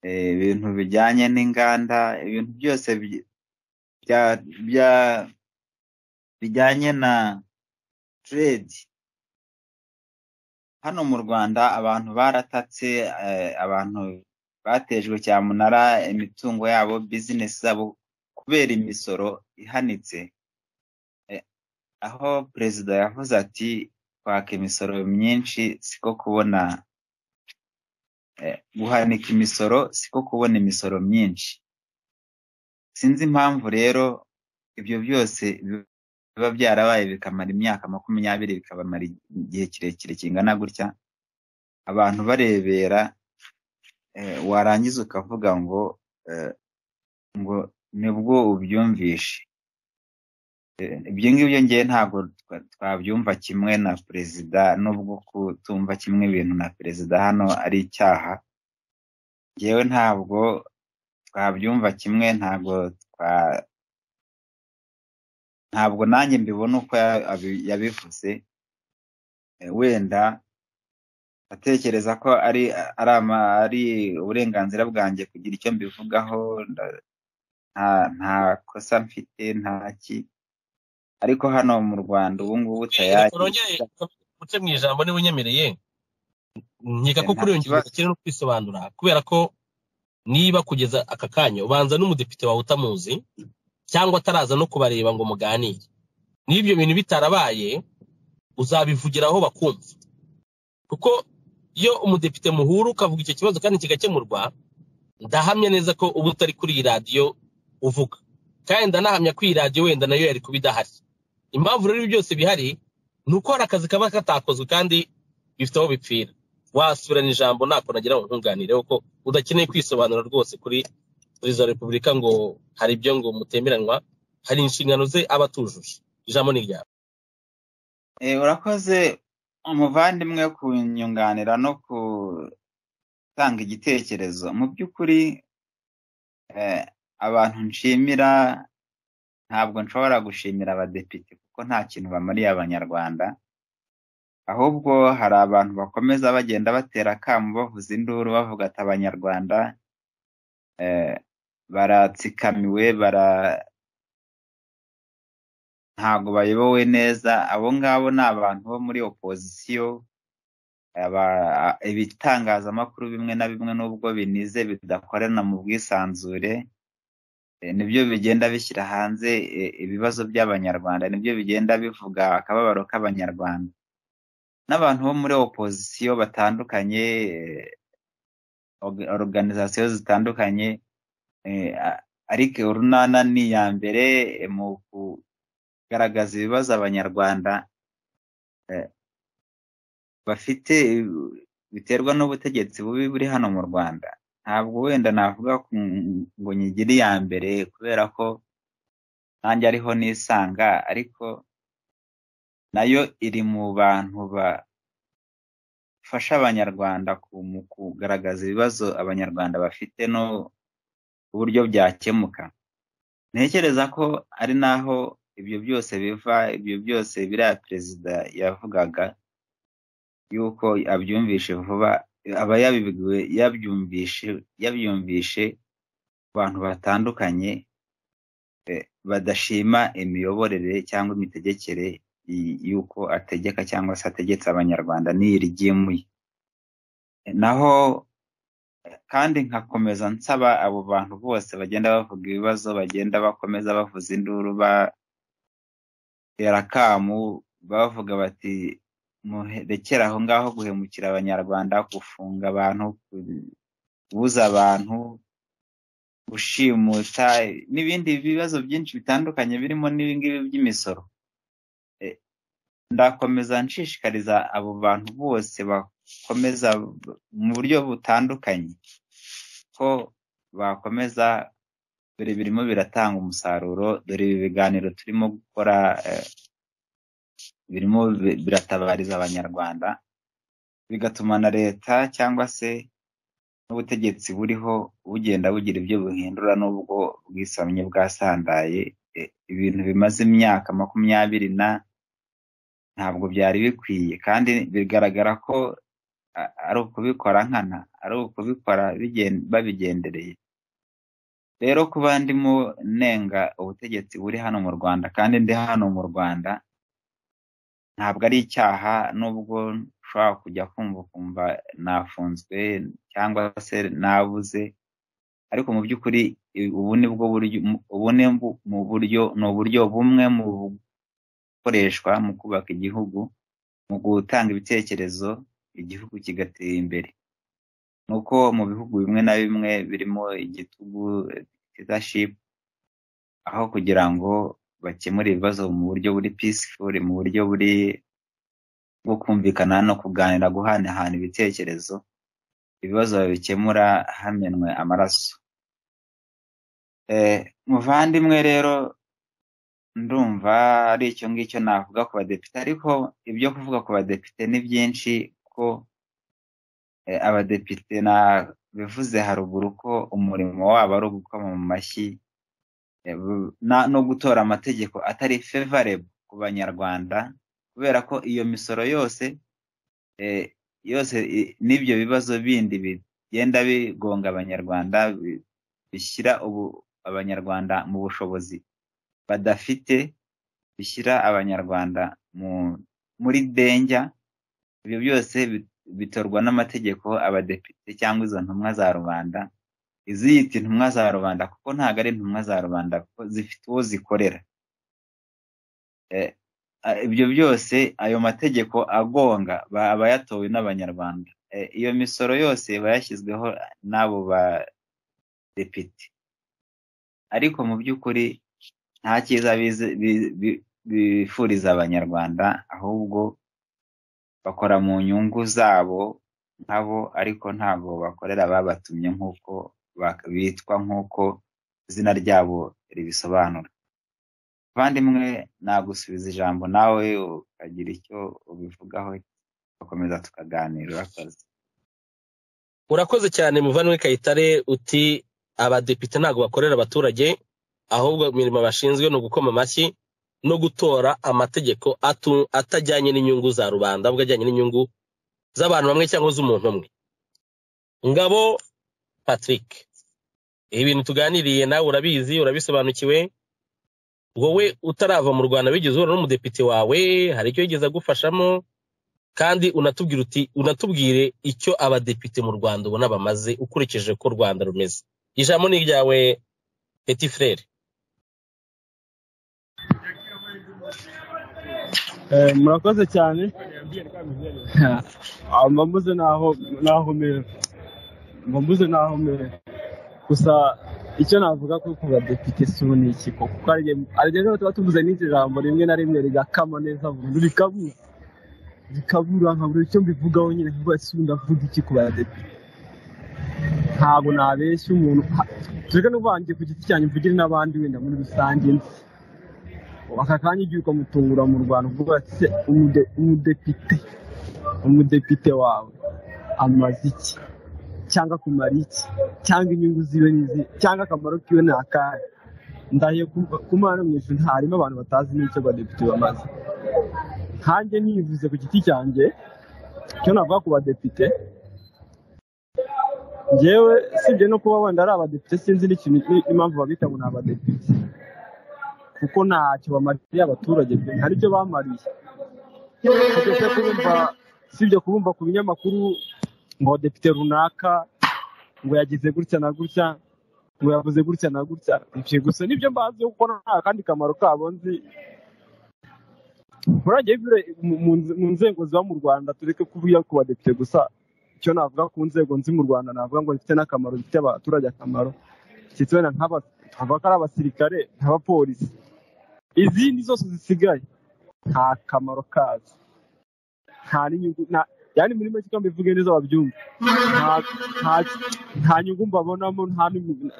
eh, ibintu bijyanye n'inganda ibintu byose bi- bya- bya- bijyanye na trade hano mu rwanda abantu baratatse eh, abantu batejwe cyamunara imitungo yabo bizinesi zabo kubera imisoro ihanitse Eh, aho perezida yavuze ati kwaka imisoro myinshi siko kubona eh, guhanika imisoro siko kubona imisoro myinshi sinzi impamvu rero ibyo byose biba byarabaye bikamara imyaka makumyabiri bikabamara igihe kirekire kingana gutya abantu barebera eh, warangiza ukavuga ngo eh, ngo nibwo ubyumvishe Eh, ibyo ngibyo ngewe ntabwo twa- twabyumva kimwe na perezida nubwo kutumva kimwe ibintu na perezida hano ari icyaha ngewe ntabwo twabyumva kimwe ntabwo twa ntabwo nanjye mbibona uko ya- abi- yabivuze Eh, wenda atekereza ko ari ari ama- ari uburenganzira bwanjye kugira icyo mbivugaho nda- nta nta kosa mfite nta ki ariko hano mu rwanda ubu ngubu reka tayari nongere uce mu ijambo niba unyemereye nkeka ko nta kuri iyo ngingo kibazo dukeneye no kwisobanura kubera ko niba kugeza aka kanya ubanza n'umudepite wawe utamuzi cyangwa ataraza no kubareba ngo muganire niba ibyo bintu bitarabaye uzabivugiraho bakumva kuko iyo umudepite muhura ukavuga icyo kibazo kandi kigakemurwa ndahamya neza ko uba utari kuri iyi radiyo uvuga kandi ndanahamya ko iyi radiyo wenda nayo yari kuba idahari impamvu rero ibi byose bihari ni uko hari akazi kaba katakozwe kandi bifite aho bipfira wasubirana ijambo ntako nagira ngo nkunganire kuko udakeneye kwisobanura rwose kuri perezida wa repubulika ngo hari ibyo ngo mutemeranywa hari inshingano ze aba atujuje ijambo ni ryawe Eh, urakoze umuvandimwe kunyunganira no gutanga igitekerezo mu by'ukuri eh, abantu nshimira ntabwo nshobora gushimira abadepite kuko nta kintu bamariye abanyarwanda ahubwo hari abantu bakomeza bagenda batera akamu bavuza induru bavuga ati abanyarwanda eh, baratsikamiwe bara ntago bayobowe neza abo ngabo ni abantu bo muri opozisiyo aba- ibitangazamakuru bimwe na bimwe nubwo binize bidakorana mu bwisanzure eh, nibyo bigenda bishyira hanze eh, ibibazo by'abanyarwanda nibyo bigenda bivuga akababaro k'abanyarwanda n'abantu bo muri opozisiyo batandukanye eh, org- organizasiyo zitandukanye eh, a- ariko urunana ni iya mbere eh, mu kugaragaza ibibazo abanyarwanda eh, bafite eh, biterwa n'ubutegetsi bubi buri hano mu Rwanda ntabwo wenda navuga ku- ngo nyigire iya mbere kubera ko nanjye ariho nisanga ariko nayo iri mu bantu bafasha abanyarwanda ku- mu kugaragaza ibibazo abanyarwanda bafite no uburyo byakemuka ntekereza ko ari naho ibyo byose biva ibyo byose biriya perezida yavugaga yuko abyumvishe vuba aba yabibwiwe yabyumvishe yabyumvishe abantu batandukanye eh, badashima imiyoborere cyangwa imitegekere y- y'uko ategeka cyangwa se ategetse abanyarwanda n'iri ryimuye naho kandi nkakomeza nsaba abo bantu bose bagenda bavuga ibibazo bagenda bakomeza bavuza induru batera akamu bavuga bati murekere aho ngaho guhemukira abanyarwanda gufunga abantu kubuza abantu gushimuta n'ibindi bibazo byinshi bitandukanye birimo n'ibingibi by'imisoro ndakomeza nshishikariza abo bantu bose bakomeza mu buryo butandukanye ko bakomeza dore birimo biratanga umusaruro dore ibi biganiro turimo gukora eh, birimo bi- biratabariza abanyarwanda bigatuma na leta cyangwa se n'ubutegetsi buriho bugenda bugira ibyo buhindura n'ubwo bwisamye bwasandaye eh, ibintu bimaze imyaka makumyabiri na ntabwo byari bikwiye kandi bigaragara ko a- ari ukubikora nkana ari ukubikora bigen- babigendereye rero kuba ndimo nenga ubutegetsi buri hano mu rwanda kandi ndi hano mu rwanda ntabwo ari icyaha nubwo nshobora kujya kumva kumva nafunzwe cyangwa se nabuze ariko mu by'ukuri i- ubu ni bwo buryo ubu ni bu- mu buryo ni uburyo bumwe mu bukoreshwa mu kubaka igihugu mu gutanga ibitekerezo igihugu kigatera imbere nuko mu bihugu bimwe na bimwe birimo igitugu dictatorship aho kugira ngo bakemure ibibazo mu buryo buri peaceful mu buryo buri bwo kumvikana no kuganira guhanahana ibitekerezo ibibazo babikemura hamenwe amaraso Eh, muvandimwe rero ndumva ari icyo ngicyo navuga ku badepite ariko ibyo kuvuga ku badepite ni byinshi ko eh, abadepite na bivuze haruguru ko umurimo wabo ari ugukoma mu mashyi eh, bu- na- no gutora amategeko atari favorable ku banyarwanda kubera ko iyo misoro yose eh, yose i- n'ibyo bibazo bindi bigenda bigonga abanyarwanda bi- bishyira ubu abanyarwanda mu bushobozi badafite bishyira abanyarwanda mu muri denjya ibyo byose bi- bitorwa n'amategeko abadepite cyangwa izo ntumwa za rubanda iziyita intumwa za rubanda kuko ntabwo ari intumwa za rubanda kuko zifite uwo zikorera Eh, a- ibyo byose ayo mategeko agonga ba- aba yatowe n'abanyarwanda Eh, iyo misoro yose iba yashyizweho n'abo badepite ariko mu by'ukuri nta cyiza bize- bi- bi- bifuriza abanyarwanda ahubwo bakora mu nyungu zabo nkabo ariko ntabwo bakorera ababatumye nk'uko bak- bitwa nk'uko izina ryabo ribisobanura abandimwe nagusubiza ijambo nawe ukagira icyo ubivugaho tugakomeza tukaganira urakoze urakoze cyane muvandimwe kayitare uti abadepite ntabwo bakorera abaturage ahubwo imirimo bashinzwe ni ugukoma amashyi no gutora amategeko atu- atajyanye n'inyungu za rubanda ahubwo ajyanye n'inyungu z'abantu bamwe cyangwa z'umuntu umwe ngabo patrick ibi bintu tuganiriye nawe urabizi urabisobanukiwe wowe utarava mu rwanda wigeze uhura n'umudepite wawe hari icyo yigeze agufashamo kandi unatubwire uti unatubwire icyo abadepite mu rwanda ubona bamaze ukurikije uko u rwanda rumeze ijambo ni iryawe peti frere Eh, murakoze cyane Ah, mba mbuze naho naho mere mba mbuze naho mere gusa icyo navuga kuri ku badepite si ubu ni iki koko kuko hari igihe- hari igihe tuba tuvuze n'iryo jambo rimwe na rimwe rigakama neza burundu rikabura rikabura nkabura icyo mbivugaho nyine nkuba si ubu ndavuga iki ku badepite ntabwo nabeshya umuntu ha- tureke n'uvangiye ku giti cyanjye mvugire n'abandi wenda muri rusange nzi aka kanya igihe ukamutungura mu rwanda uvuga ati se umude- umudepite umudepite wawe amaze iki cyangwa akumara iki cyangwa inyungu ziwe ni izihe cyangwa akamaro kiwe ni akahe ndahiye ku- ku mana mu ijuru ntarimo abantu batazi n'icyo abadepite bamaze nkanjye nivuze ku giti cyanjye icyo navuga ku badepite njyewe usibye no kuba wenda ari abadepite sinzi n'ikintu ni- n'impamvu babita ngo ni abadepite kuko ntacyo bamariye abaturage pe hari icyo bamariye tugeze kubumva usibye kubumva ku binyamakuru ngo depite runaka ngo yagize gutya na gutya ngo yavuze gutya na gutya ibyo gusa nibyo mbazi kuko nta kandi kamaro kabo nzi muragiye bire- mu- mu nze- mu nzego ziba mu rwanda tureke kuvuga ku badepite gusa icyo navuga ku nzego nzi mu rwanda navuga ngo zifite n'akamaro zifite abaturage akamaro zifite wenda nk'aba- nkavuga ko ari abasirikare nk'abapolisi izindi zose zisigaye nta kamaro kazo nta n'inyungu nta yani muri make kandi bivuge neza babyumva nta- nta- nta nyungu mbabonamo nta n'imi-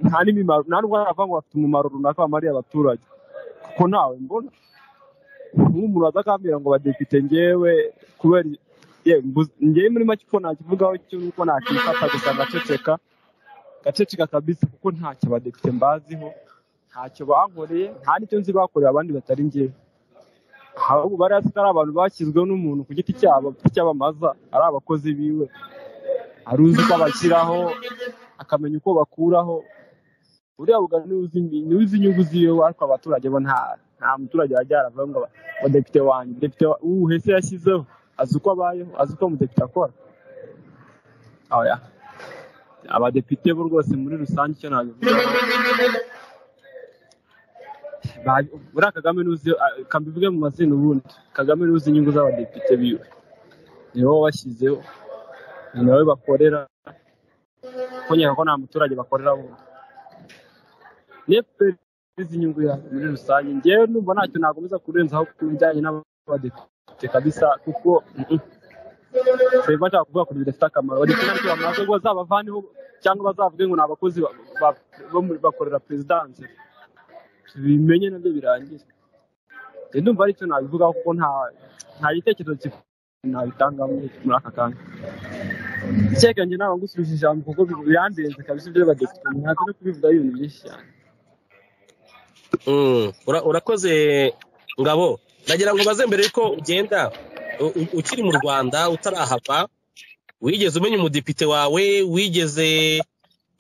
nta n'imimaro nta n'ubwo navuga ngo bafite umumaro runaka bamariye abaturage kuko nawe mbona nk'umuntu waza akambwira ngo badepite ngewe kubera ye mbu- ngewe muri make uko nakivugaho cyo ni uko nakifata gusa ngaceceka gaceceka kabisa kuko ntacyo abadepite mbaziho ntacyo bankoreye nta n'icyo nzi bakorera abandi batari ngewe ahubwo bari hasi ari abantu bashyizweho n'umuntu ku giti cyabo cy'abamaza ari abakozi biwe ari uzi ko abashyiraho akamenya uko bakuraho uriya bugari niwe uzi niwe uzi inyungu ziwe ariko abaturage bo nta nta muturage wajya yaravuga ngo ngo depite wanjye depite wa- uwuhese yashyizeho azi uko abayeho azi uko umudepite akora oya abadepite bo rwose muri rusange icyo nabivuga Ba- buriya kagame n'uzi kambivuge mu mazina ubundi kagame n'uzi inyungu z'abadepite biwe ni wowe washyizeho ni nawe bakorera kuko nkeka ko nta muturage bakorera wundi nefuperi inyungu yawe muri rusange ngewe numva ntacyo nakomeza kurenzaho ku bijyanye n'abadepite kabisa kuko mm, seba nshaka kuvuga ko bidafite akamaro abadepite ntacyo bamaze ngo bazabavaneho cyangwa bazavuge ngo ni abakozi ba- ba- bo muri- bakorera perezidanse bimenye nabyo birangiye Njye ndumva aricyo nabivugaho kuko nta nta gitekerezo ki- nabitanga muri muri aka kanya icyeka njye ntabwo ngusubije ijambo kuko birandenze kabisa iby'abadepite ntabwo no kubivugaho ibintu byinshi cyane Mm, ura- urakoze ngabo ndagira ngo baze mbere yuko ugenda u- u- ukiri mu rwanda utarahava wigeze umenya umudepite wawe wigeze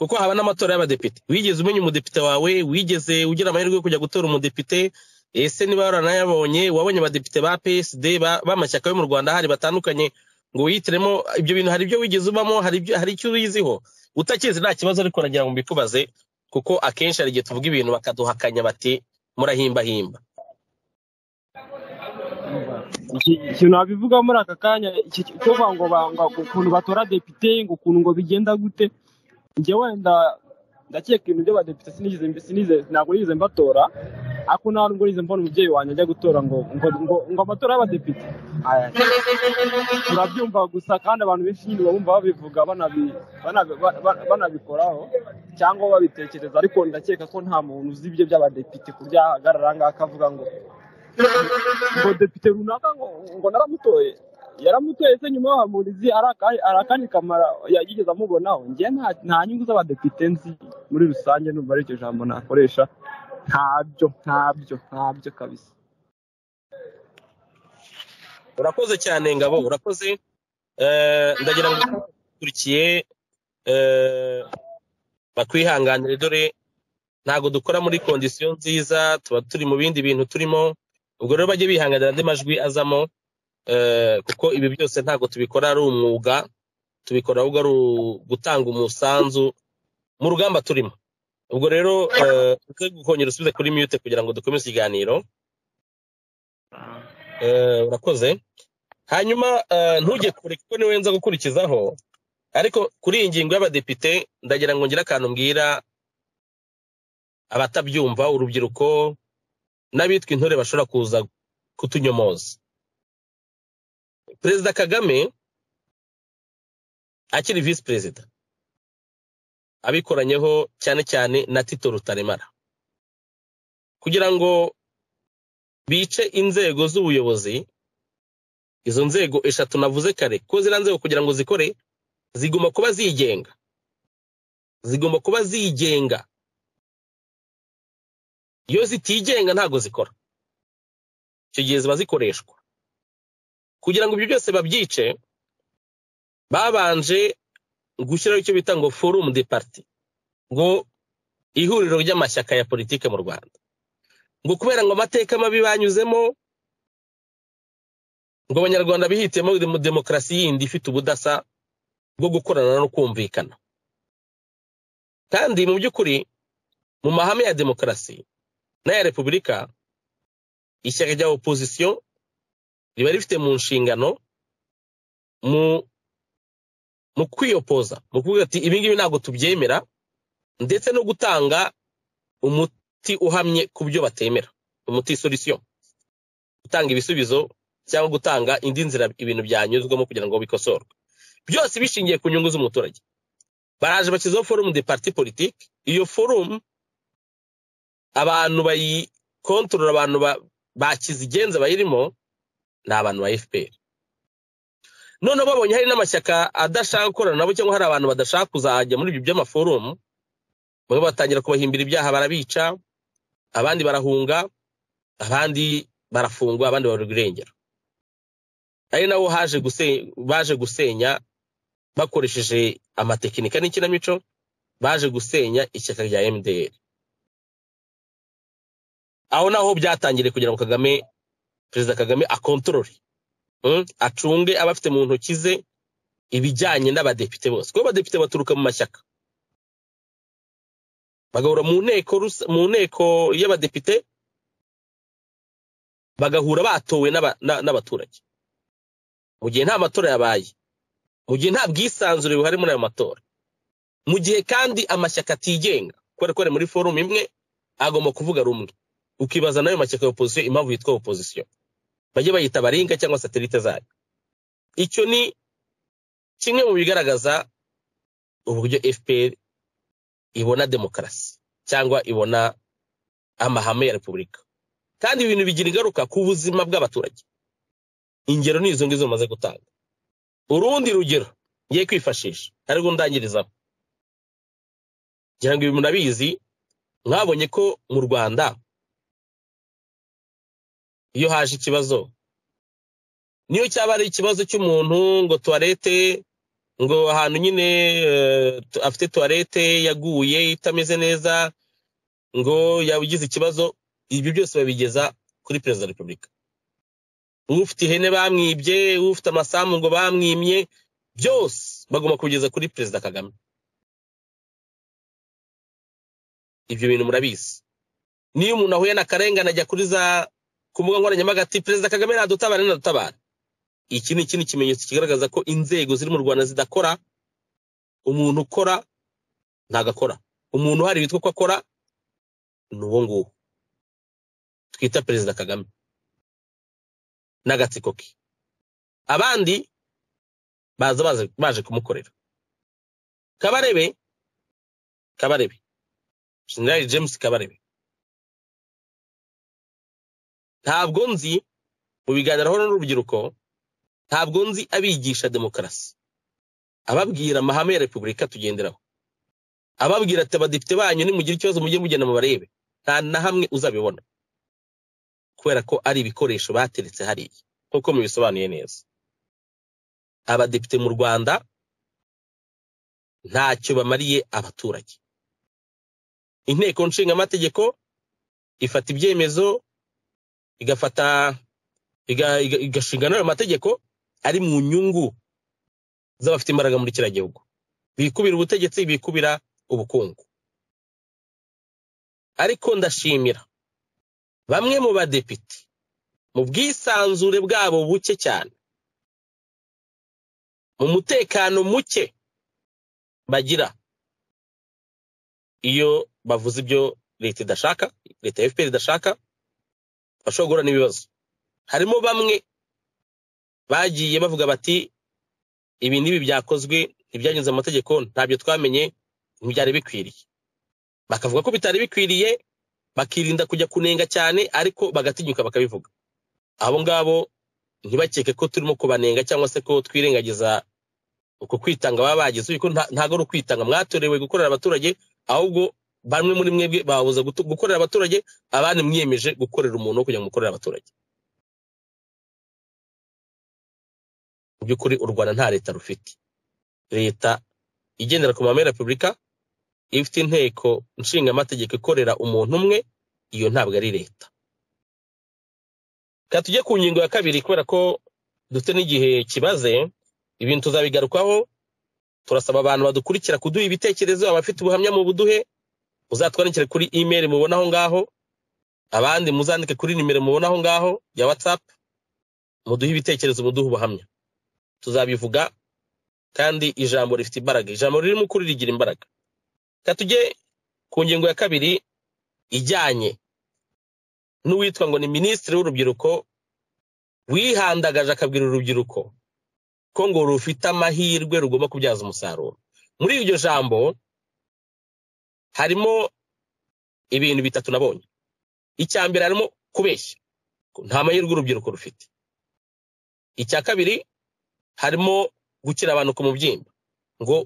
kuko haba n'amatora y'abadepite wigeze umenya umudepite wawe wigeze ugira amahirwe yo kujya gutora umudepite ese niba waranayabonye wabonye abadepite ba psd ba- b'amashyaka yo mu rwanda hari batandukanye ngo wiyitiremo ibyo bintu hari ibyo wigeze ubamo hari ibyo- hari icyo ubiziho utakizi nta kibazo ariko nagira ngo mbikubaze kuko akenshi hari igihe tuvuga ibintu bakaduhakanya bati murahimbahimba Iki- ikintu nabivuga muri aka kanya iki- iki- cyo ngo banga ukuntu batora depite ngo ukuntu ngo bigenda gute njye wenda ndakeka ibintu by'abadepite sinigeze mbi- sinigeze- ntabwo nigeze mbatora ariko nta nubwo nigeze mbona umubyeyi wanjye ajya gutora ngo ngo ngo, ngo amatora y'abadepite Aya, turabyumva gusa kandi abantu benshi nyine bumva babivuga banabi- banabi- ba- ba- banabikoraho cyangwa babitekereza ariko ndakeka ko nta muntu uzi ibyo by'abadepite ku buryo yahagarara aha ngaha akavuga ngo ngo depite runaka ngo ngo naramutoye yaramutoye se nyuma bahamurizi ari aka- ari akandi kamara yigeze amubonaho njye nta- nta nyungu z'abadepite nzi muri rusange numva ari iryo jambo nakoresha ntabyo ntabyo ntabyo kabisa urakoze cyane ngabo urakoze Eh, ndagira ngo ukurikiye eh, bakwihanganire dore ntabwo dukora muri kondisiyo nziza tuba turi mu bindi bintu turimo ubwo rero bajye bihanganira andi majwi azamo eh, kuko ibi byose ntabwo tubikora ari umwuga tubikora ahubwo ari u- gutanga umusanzu mu rugamba turimo ubwo rero eh, uze kongera usubize kuri mute kugira ngo dukomeze ikiganiro Eh, urakoze hanyuma eh, ntujye kure kuko niwe nza gukurikizaho ariko kuri iyi ngingo y'abadepite ndagira ngo ngire akantu mbwira abatabyumva urubyiruko n'abitwa intore bashobora kuza kutunyomoza perezida kagame akiri visi perezida abikoranyeho cyane cyane na tito rutaremara kugira ngo bice inzego z'ubuyobozi izo nzego eshatu navuze kare ko ziriya nzego kugira ngo zikore zigomba kuba zigenga zigomba kuba zigenga iyo zitigenga ntabwo zikora icyo gihe ziba zikoreshwa kugira ngo ibyo byose babyice babanje gushyiraho icyo bita ngo forum de parti ngo ihuriro ry'amashyaka ya politike mu rwanda ngo kubera ngo amateka mabi banyuzemo ngo abanyarwanda bihitemo mu demokarasi yindi ifite ubudasa bwo gukorana no kumvikana kandi mu by'ukuri mu mahame ya demokarasi n'aya repubulika ishyaka rya opozisiyo riba rifite mu nshingano mu mu kwiyopoza mu kuvuga ati ibi ngibi ntabwo tubyemera ndetse no gutanga umuti uhamye ku byo batemera umuti solisiyo gutanga ibisubizo cyangwa gutanga indi nzira ibintu byanyuzwamo kugira ngo bikosorwe byose bishingiye ku nyungu z'umuturage baraje bashyizeho forumu de parti politiki iyo forumu abantu bayikontorora abantu bakize igenza bayirimo ni abantu ba fpr noneho babonye hari n'amashyaka adashaka gukorana nabo cyangwa hari abantu badashaka kuzajya muri ibyo by'amaforumu bamwe batangira kubahimbira ibyaha barabica abandi barahunga abandi barafungwa abandi baburwa irengero ari nabo baje gusenya bakoresheje amatekinika n'ikinamico baje gusenya ishyaka rya mdr aho naho byatangiriye kugira ngo kagame perezida kagame akontorore acunge aba afite mu ntoki ze ibijyanye n'abadepite bose kuko abadepite baturuka mu mashyaka bagahura mu nteko mu nteko y'abadepite bagahura batowe n'abaturage mu gihe nta matora yabaye mu gihe nta bwisanzure buhari muri ayo matora mu gihe kandi amashyaka atigenga kubera ko ari muri forumu imwe agomba kuvuga rumwe ukibaza nayo mashyaka ya opozisiyo impamvu yitwa opozisiyo bajye bayita baringa cyangwa satelite zayo icyo ni kimwe mu bigaragaza uburyo fpr ibona demokarasi cyangwa ibona amahame ya repubulika kandi ibintu bigira ingaruka ku buzima bw'abaturage ingero ni izo ngizo bamaze gutanga urundi rugero ngiye kwifashisha ari rwo ndangirizaho ngira ngo ibi murabizi mwabonye ko mu rwanda iyo haje ikibazo niyo cyaba ari ikibazo cy'umuntu ngo tuwarete ngo ahantu nyine afite tuwarete yaguye itameze neza ngo yabugize ikibazo ibyo byose babigeza kuri perezida wa repubulika ufite ihene bamwibye ufite amasambu ngo bamwimye byose bagomba kubigeza kuri perezida kagame ibyo bintu murabizi niyo umuntu ahuye n'akarengane ajya kuri za ku mbuga nkoranyambaga ati perezida kagame nadutabara nadutabara iki ni ikindi kimenyetso kigaragaza ko inzego ziri mu rwanda zidakora umuntu ukora ntabwo akora umuntu uhari witwa ko akora ni uwo nguwo twita perezida kagame n'agatsiko ke abandi baza baje kumukorera kabarebe kabarebe jenerali james kabarebe ntabwo nzi mu biganiro aho n'urubyiruko ntabwo nzi abigisha demokarasi ababwira amahame ya repubulika tugenderaho ababwira ati abadepite banyu nimugira ikibazo mujye mugenda mu barebe nta na hamwe uzabibona kubera ko ari ibikoresho bateretse hariya nk'uko mubisobanuye neza abadepite mu rwanda ntacyo bamariye abaturage inteko nshingamategeko ifata ibyemezo igafata igashinga n'ayo mategeko ari mu nyungu z'abafite imbaraga muri kiriya gihugu bikubira ubutegetsi bikubira ubukungu ariko ndashimira bamwe mu badepite mu bwisanzure bwabo buke cyane mu mutekano muke bagira iyo bavuze ibyo leta idashaka leta ya fpr idashaka bashobora guhura n'ibibazo harimo bamwe bagiye bavuga bati ibi n'ibi byakozwe ntibyanyuze amategeko ntabyo twamenye ntibyari bikwiriye bakavuga ko bitari bikwiriye bakirinda kujya kunenga cyane ariko bagatinyuka bakabivuga abo ngabo ntibakeke ko turimo kubanenga cyangwa se ko twirengagiza uko kwitanga baba bagize kuko ntabwo ari ukwitanga mwatorewe gukorera abaturage ahubwo bamwe muri mwebwe babuza gukorera abaturage abandi mwiyemeje gukorera umuntu wo kugira ngo mukorere abaturage mu by'ukuri u rwanda nta leta rufite leta igendera ku mahame ya repubulika ifite inteko nshingamategeko ikorera umuntu umwe iyo ntabwo ari leta reka tujye ku ngingo ya kabiri kubera ko dufite n'igihe kibaze ibintu tuzabigarukaho turasaba abantu badukurikira kuduha ibitekerezo abafite ubuhamya mu buduhe muzatwandikire kuri imeri mubona aho ngaho abandi muzandike kuri nimero mubona aho ngaho ya watsapu muduhe ibitekerezo muduhe ubuhamya tuzabivuga kandi ijambo rifite imbaraga ijambo ririmo ukuri rigira imbaraga reka tujye ku ngingo ya kabiri ijyanye n'uwitwa ngo ni minisitiri w'urubyiruko wihandagaje akabwira urubyiruko ko ngo rufite amahirwe rugomba kubyaza umusaruro muri iryo jambo harimo ibintu bitatu nabonye icya mbere harimo kubeshya nta mahirwe urubyiruko rufite icya kabiri harimo gukira abantu ku mubyimba ngo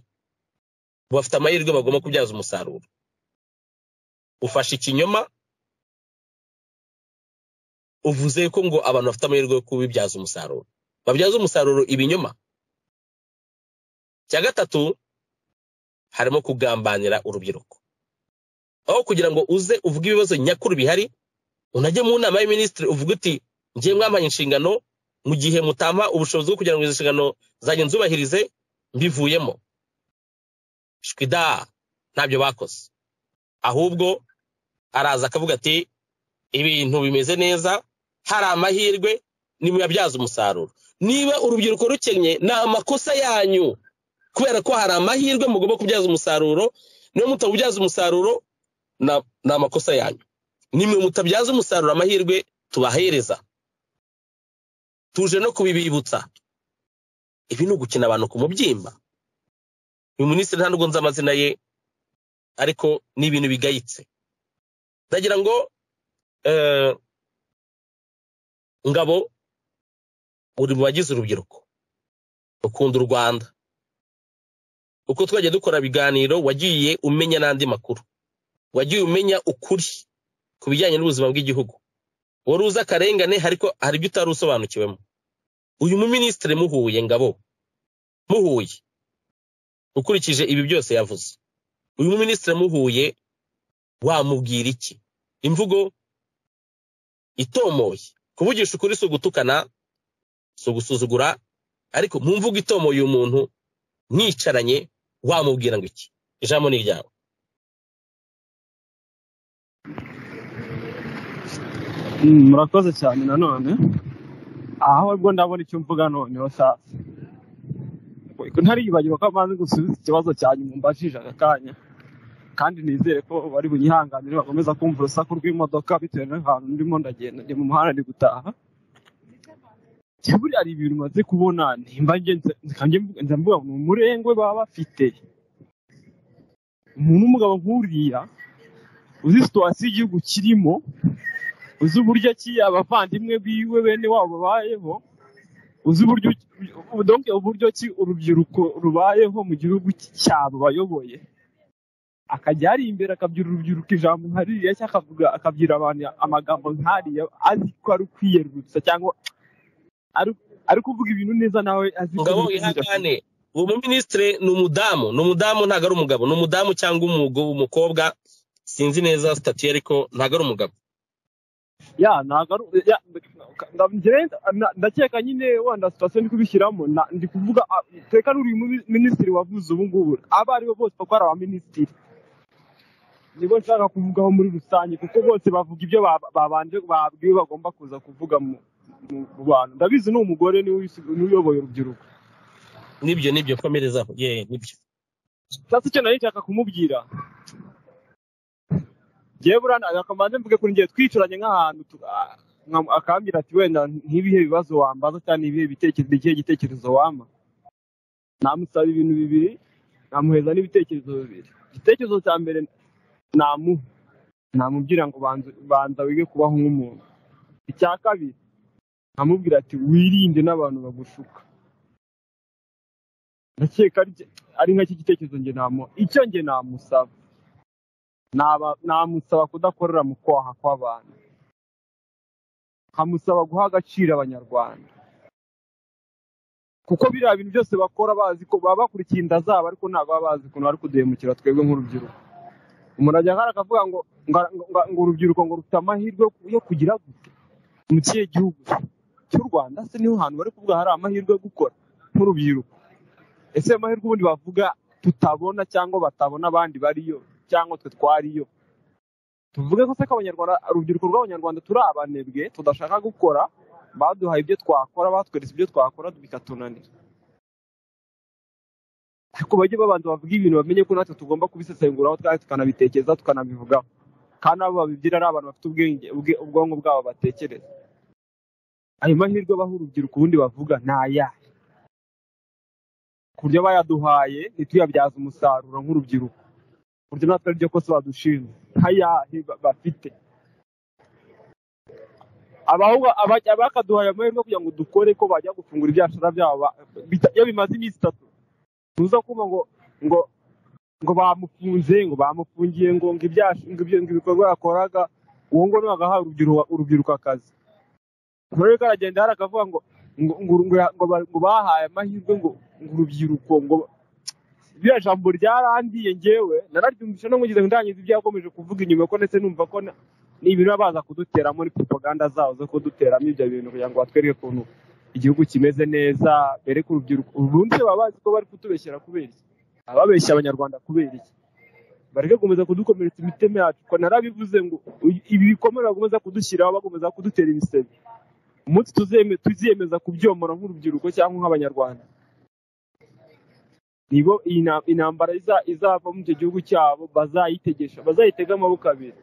bafite amahirwe bagomba kubyaza umusaruro ufashe ikinyoma uvuze ko ngo abantu bafite amahirwe yo kubibyaza umusaruro babyaza umusaruro ibinyoma icya gatatu harimo kugambanira urubyiruko aho kugira ngo uze uvuge ibibazo nyakuri bihari unajye mu nama y'iminisitiri uvuga uti ngiye mwambaye inshingano mu gihe mutampa ubushobozi bwo kugira ngo izo nshingano zanjye nzubahirize mbivuyemo shwida ntabyo bakoze ahubwo araza akavuga ati ibintu bimeze neza hari amahirwe nimuyabyaza umusaruro niba urubyiruko rukennye ni amakosa yanyu kubera ko hari amahirwe mugomba kubyaza umusaruro niba mutabubyaza umusaruro ni amakosa yanyu nimwe mutabyaza umusaruro amahirwe tubahereza tuje no kubibibutsa ibi ni ugukina abantu ku mubyimba uyu minisitiri nta nubwo nzi amazina ye ariko ni ibintu bigayitse ndagira ngo ngabo uri mu bagize urubyiruko ukunda u rwanda uko twajya dukora ibiganiro wagiye umenya n'andi makuru wagiye umenya ukuri ku bijyanye n'ubuzima bw'igihugu wari uzi akarengane ariko hari ibyo utari usobanukiwemo uyu muminisitiri muhuye ngabo muhuye ukurikije ibi byose yavuze uyu muminisitiri muhuye wamubwira iki imvugo itomoye kuvugisha ukuri si ugutukana si ugusuzugura ariko mu mvugo itomoye umuntu mwicaranye wamubwira ngo iki ijambo ni iryawe murakoze cyane nanone aho ubwo ndabona icyo mvuga noneho sasa ntariyibagirwa ko amaze gusubiza ikibazo cyanyu mumbajije aka kanya kandi nizere ko bari bunyihanganire bakomeza kumva urusaku rw'imodoka bitewe n'ahantu ndimo ndagenda ndi mu muhanda ndi gutaha buriya hari ibintu umaze kubona nimba ngenda mvuga ngo umurengwe baba bafite umuntu w'umugabo nk'uriya uzi situwasiyo igihugu kirimo uzi uburyo ki abavandimwe biwe bene wabo babayeho uzi uburyo donke uburyo ki urubyiruko rubayeho mu gihugu cyabo bayoboye akajya ari imbere akabwira urubyiruko ijambo nkariya cyangwa akabwira abantu amagambo nkariya azi ko ari ukwiyerurutsa cyangwa ari kuvuga ibintu neza nawe azi ngabo ihangane uwo muminisitiri ni umudamu ni umudamu ntabwo ari umugabo ni umudamu cyangwa umukobwa sinzi neza sitatiyo ariko ntabwo ari umugabo ya ntabwo ndakeka nyine wenda sitasiyo ndi kubishyiramo ndi kuvuga teka n'uriya minisitiri wavuze ubu ngubu abo ari bo bose kuko ari abaminisitiri nibo nshaka kuvugaho muri rusange kuko bose bavuga ibyo babanje babwiwe bagomba kuza kuvuga mu bantu ndabizi ni umugore n'uyoboye urubyiruko nibyo nibyo komerezaho yewe nibyo sasa icyo nari nshaka kumubwira ngewe burana akamanza mvuge kuri ngewe twicaranye nk'ahantu akambwira ati wenda ntibihe bibazo wambaza cyangwa n'ibihe bitekerezo ikihe gitekerezo wampa namusaba ibintu bibiri namuheza n'ibitekerezo bibiri igitekerezo cya mbere namuha namubwira ngo banza wige kubaho nk'umuntu icya kabiri nkamubwira ati wirinde n'abantu bagushuka ndakeka ari nk'iki gitekerezo nge namuha icyo nge namusaba namusaba kudakorera mu kwaha kw'abantu nkamusaba guha agaciro abanyarwanda kuko biriya bintu byose bakora bazi ko baba bakurikiye inda zabo ariko ntabwo baba bazi ukuntu bari kuduhemukira twebwe nk'urubyiruko umuntu ajya hano akavuga ngo ngo urubyiruko ngo rufite amahirwe yo kugira gute mu kihe gihugu cy'u rwanda se niho hantu bari kuvuga hari amahirwe yo gukora nk'urubyiruko ese ayo mahirwe ubundi bavuga tutabona cyangwa batabona abandi bariyo cyangwa twe twariyo tuvuge ko se ko urubyiruko rw'abanyarwanda turi abanebwe tudashaka gukora baduhaye ibyo twakora batweretse ibyo twakora bikatunanira ariko bajye babanza bavuga ibintu bamenye ko natwe tugomba kubisesenguraho twari tukanabitekereza tukanabivugaho kandi abo babibwira ari abantu bafite ubwenge ubwonko bwabo batekereza ayo mahirwe abaha urubyiruko ubundi bavuga ni ayahe ku buryo bayaduhaye ntituyabyaze umusaruro nk'urubyiruko ku buryo natwe ari ryo kosa badushinja nk'ayahe ba- bafite abahungu abajya bakaduhaye amahirwe kugira ngo dukore ko bajya gufungura ibyashara byabo ba- bita- iyo bimaze iminsi itatu ntuza kumva ngo ngo ngo bamufunze ngo bamufungiye ngo ngo ibyash- ngo ibyo- ngo ibikorwa yakoraga uwo ngo niwe agaha urubyiruko- urubyiruko akazi rero karagenda hari akavuga ngo ngo ngo ngo ya- ngo ba- ngo bahaye amahirwe ngo ngo urubyiruko ngo biriya jambo ryarangiye njyewe nararyumvise no mugize ngo ndangize ibyo yakomeje kuvuga inyuma ko ndetse numva ko na- ni ibintu baba baza kuduteramo muri propaganda zabo zo kuduteramo ibyo bintu kugira ngo batwereke ukuntu igihugu kimeze neza bereke urubyiruko ubundi baba bazi ko bari kutubeshyera kubera iki ababeshya abanyarwanda kubera iki bareke gukomeza kudukomeretsa imitima yacu ko narabivuze ngo u- ibi bikomere bakomeza kudushyiraho bakomeza kudutera ibisebe umunsi tuzeme- tuziyemeza kubyomora nk'urubyiruko cyangwa nk'abanyarwanda nibo iyi na- intambara iza- izava mu icyo gihugu cyabo bazayitegesha bazayitega amaboko abiri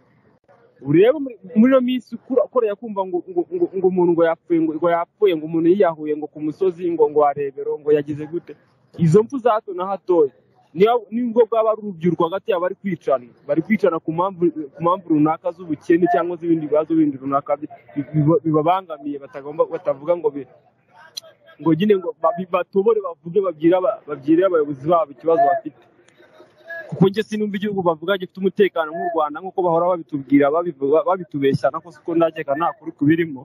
urebe muri- muri ino minsi ukura- ukoreye kumva ngo ngo ngo ngo umuntu ngo yapfuye ngo ngo yapfuye ngo umuntu yiyahuye ngo ku musozi ngo ngo warebero ngo yagize gute izo mpfu za hato na hatoya niba- nubwo bwaba ari urubyiruko hagati yabo bari kwicana bari kwicana ku mpamvu ku mpamvu runaka z'ubukene cyangwa z'ibindi bibazo bindi runaka bi- bi- biba- bibabangamiye batagomba batavuga ngo bi- ngo nyine ngo babi- batobore bavuge babwire aba- babwire abayobozi babo ikibazo bafite kuko njye sinumva igihugu bavuga gifite umutekano nk'u rwanda nk'uko bahora babitubwira babivuga babitubeshya nako siko ndakeka nta kuri kubirimo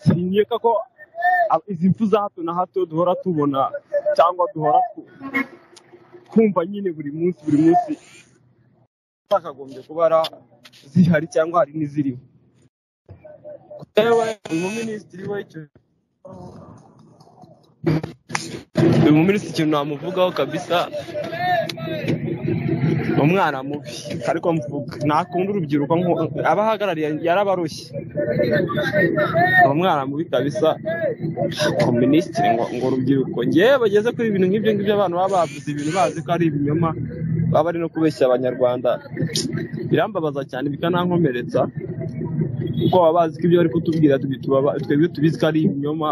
sinkeka ko ab- izi mpfu za hato na hato duhora tubona cyangwa duhora tu- twumva nyine buri munsi buri munsi zakagombye kuba ari a- zihari cyangwa hari n'iziriho uyu muminisitiri w'icyo uyu muminisitiri ikintu namuvugaho kabisa ni umwana mubi ariko mvuga ntakunda urubyiruko nko- abo ahagarariye yarabarushye ni umwana mubi kabisa minisitiri ngo ngo urubyiruko ngewe bageze kuri ibintu nk'ibyo ngibyo abantu baba bavuze ibintu bazi ko ari ibinyoma baba bari no kubeshya abanyarwanda birambabaza cyane bikanankomeretsa kuko baba bazi ko ibyo bari kutubwira tubi- tubaba- twebwe tubizi ko ari ibinyoma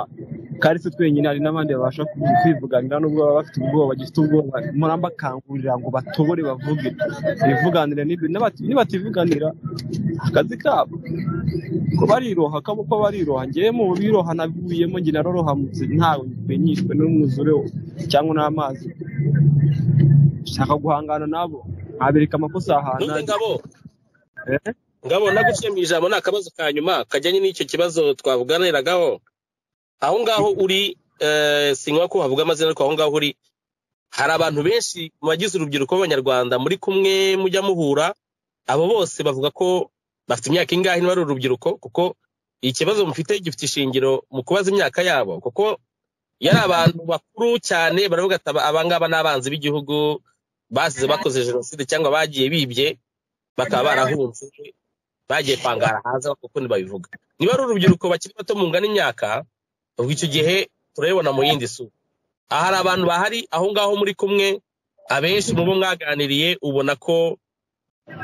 kandi si twenyine hari n'abandi babasha kubi- kwivuganira nubwo baba bafite ubwoba bagifite ubwoba murambakangurira ngo batobore bavuge bivuganire n'ibintu nibati- nibativuganira akazi kabo ko bariroha akaboko bariroha ngewe mu biroha nabivuyemo njye narorohamutse ntawe mpenyishwe n'umwuzure cyangwa n'amazi shaka guhangana nabo nkabereka amakosa none yahanange ngabo Eh? ngabo ndagushimiye ijambo ni akabazo ka nyuma kajyanye n'icyo kibazo twavuganiragaho aho ngaho uri eh, sinywa ko havuga amazina ariko aho ngaho uri hari abantu benshi mu bagize urubyiruko b'abanyarwanda muri kumwe mujya muhura abo bose bavuga ko bafite imyaka ingahe niba ari urubyiruko kuko ikibazo mufite gifite ishingiro mu kubaza imyaka yabo kuko yari abantu bakuru cyane baravuga ati "Aba- abangaba ni abanzi b'igihugu basize bakoze jenoside cyangwa bagiye bibye bakaba barahunze bagiye kwangara hanze kuko babivuga niba ari urubyiruko bakiri bato mungana imyaka ubwo icyo gihe turabibona mu yindi sura aha hari abantu bahari aho ngaho muri kumwe abenshi mu bo mwaganiriye ubona ko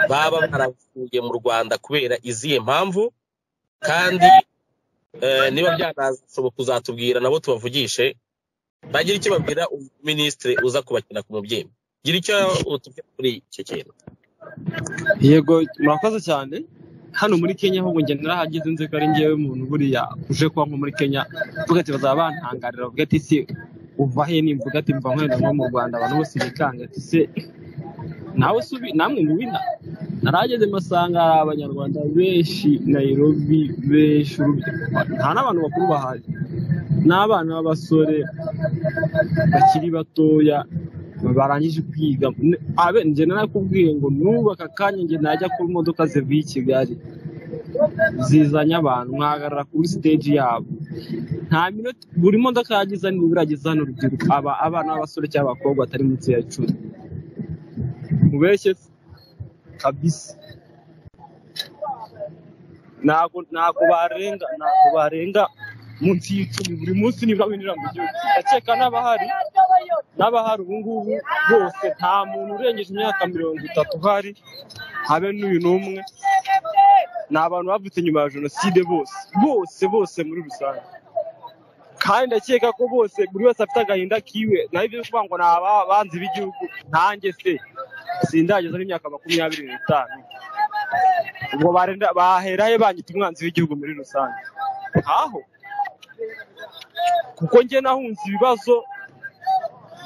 baba baravuye mu rwanda kubera izihe mpamvu kandi eh, niba byanashoboka uzatubwira nabo tubavugishe bagira icyo babwira minisitiri uza kubakina ku mubyeyi gira icyo utubwira kuri icyo kintu yego murakoze cyane hano muri kenya ahubwo njye narahageze nzi ko ari ngewe muntu buriya uje kuba nko muri kenya uvuga ati bazaba bantangarira uvuga ati se uva he nimvuga ati mva nkorera nko mu rwanda abantu bose bikanga ati se nawe subi namwe mubina narahageze masanga hari abanyarwanda benshi nayirobi benshi urubyiruko nta n'abantu bakuru bahari n'abana b'abasore bakiri batoya barangije kwiga N- abe njye narakubwiye ngo nubaka akanya njye najya ku modoka zivuye i kigali zizanye abantu nkahagarara kuri stage yabo nta minota buri modoka yagize nibura irageza hano urubyiruko aba abana b'abasore cyangwa abakobwa batari munsi ya cumi mubeshye se kabisa ntabwo ntabwo barenga ntabwo barenga munsi y'icumi buri munsi nibura binjira mu gihugu ndakeka n'abahari n'abahari ubu ngubu bose nta muntu urengeje imyaka mirongo itatu uhari habe n'uyu n'umwe ni abantu bavutse nyuma ya jenoside bose bose bose muri rusange kandi ndakeka ko bose buri wese afite agahinda kiwe naho ibyo kuvuga ngo ni ababanzi b'igihugu ntanjye se sindageza n'imyaka makumyabiri n'itanu ubwo barenda bahera he banyita umwanzi w'igihugu muri rusange aho kuko njye nahunze ibibazo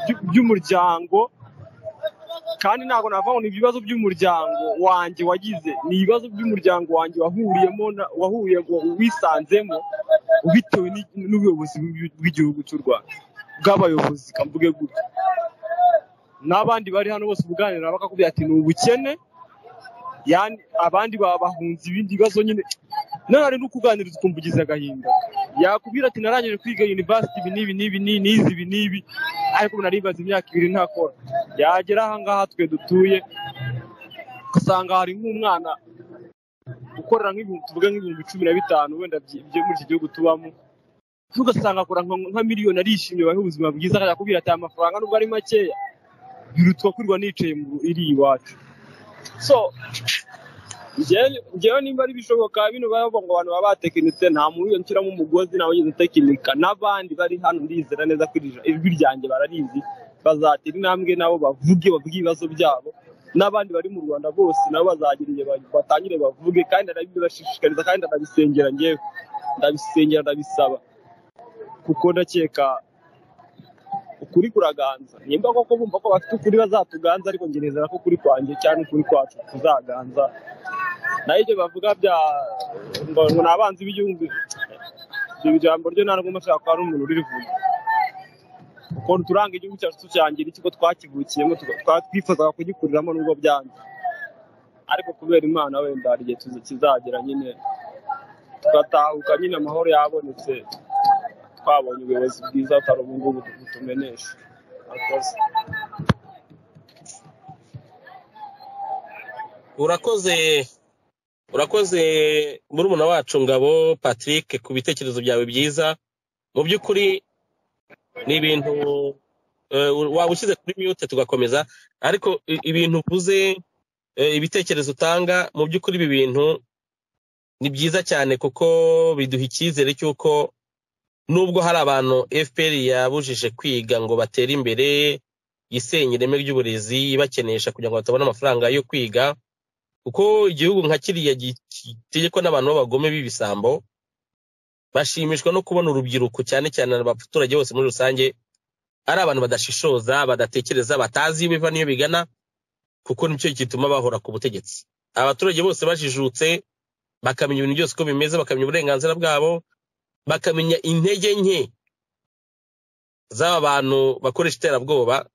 by- by'umuryango kandi ntabwo navuga ngo ni ibibazo by'umuryango wanjye wagize ni ibibazo by'umuryango wanjye wahuriyemo na- wahuye wisanzemo bitewe ni- n'ubuyobozi bw'i- bw'igihugu cy'u rwanda bw'abayobozi kamvuge gutya n'abandi bari hano bose ubuganira bakakubwira ati ni ubukene yani abandi baba bahunze ibindi bibazo nyine nawe hari n'ukuganiriza ukumva ugize agahinda yakubwira ati narangije kwiga university ibi n'ibi n'ibi ni- n'izi ibi n'ibi ariko ubu naribaze imyaka ibiri ntakora yagera ahangaha twe dutuye ugasanga hari nk'umwana ukorera nk'ibihumbi tuvuga nk'ibihumbi cumi na bitanu wenda byi- byo muri iki gihugu tubamo ugasanga akora nka nka miliyoni arishimye bahe ubuzima bwiza yakubwira ati aya mafaranga nubwo ari makeya birutwa kwirirwa nicaye mu iri iwacu so njyewe njyewe nimba ari bishoboka bino bavuga ngo abantu baba batekinitse nta muntu nshyiramo umugozi ntawe ugeze utekinika n'abandi bari hano ndizera neza ko iri- ijwi ryanjye bararizi bazatera intambwe nabo bavuge bavuge ibibazo byabo n'abandi bari mu rwanda bose nabo bazagira igihe ba- batangire bavuge kandi ndabibashishikariza kandi ndabisengera njyewe ndabisengera ndabisaba kuko ndakeka ukuri kuraganza nimba koko bumva ko bafite ukuri bazatuganza ariko njye nizera ko ukuri kwanjye cyangwa ukuri kwacu kuzaganza naho ibyo bavuga bya ngo ngo ni abanzi b'igihugu iryo jambo ryo nta nubwo nshaka ko hari umuntu urivuga kuko turanga igihugu cyacu cyangira ikigo twakivukiyemo tuka- twa- twifuzaga kugikuriramo nubwo byanze ariko kubera imana wenda hari igihe tuzi- kizagera nyine tugatahuka nyine amahoro yabonetse twabonye ubuyobozi bwiza butari ubu ngubu butumenesha Murakoze. urakoze urakoze murumuna wacu ngabo patrick ku bitekerezo byawe byiza mu by'ukuri ni ibintu eh, waba ushyize kuri mute tugakomeza ariko i- ibintu uvuze eh, ibitekerezo utanga mu by'ukuri ibi bintu ni byiza cyane kuko biduha icyizere cy'uko nubwo hari abantu fpr yabujije kwiga ngo batere imbere yisenya ireme ry'uburezi ibakenesha kugira ngo batabone amafaranga yo kwiga kuko igihugu nka kiriya gitegekwa n'abantu b'abagome b'ibisambo bashimishwa no kubona urubyiruko cyane cyane abaturage bose muri rusange ari abantu badashishoza badatekereza batazi ibiva n'iyo bigana kuko nicyo gituma bahora ku butegetsi abaturage bose bajijutse bakamenya ibintu byose uko bimeze bakamenya uburenganzira bwabo bakamenya intege nke z'aba bantu bakoresha iterabwoba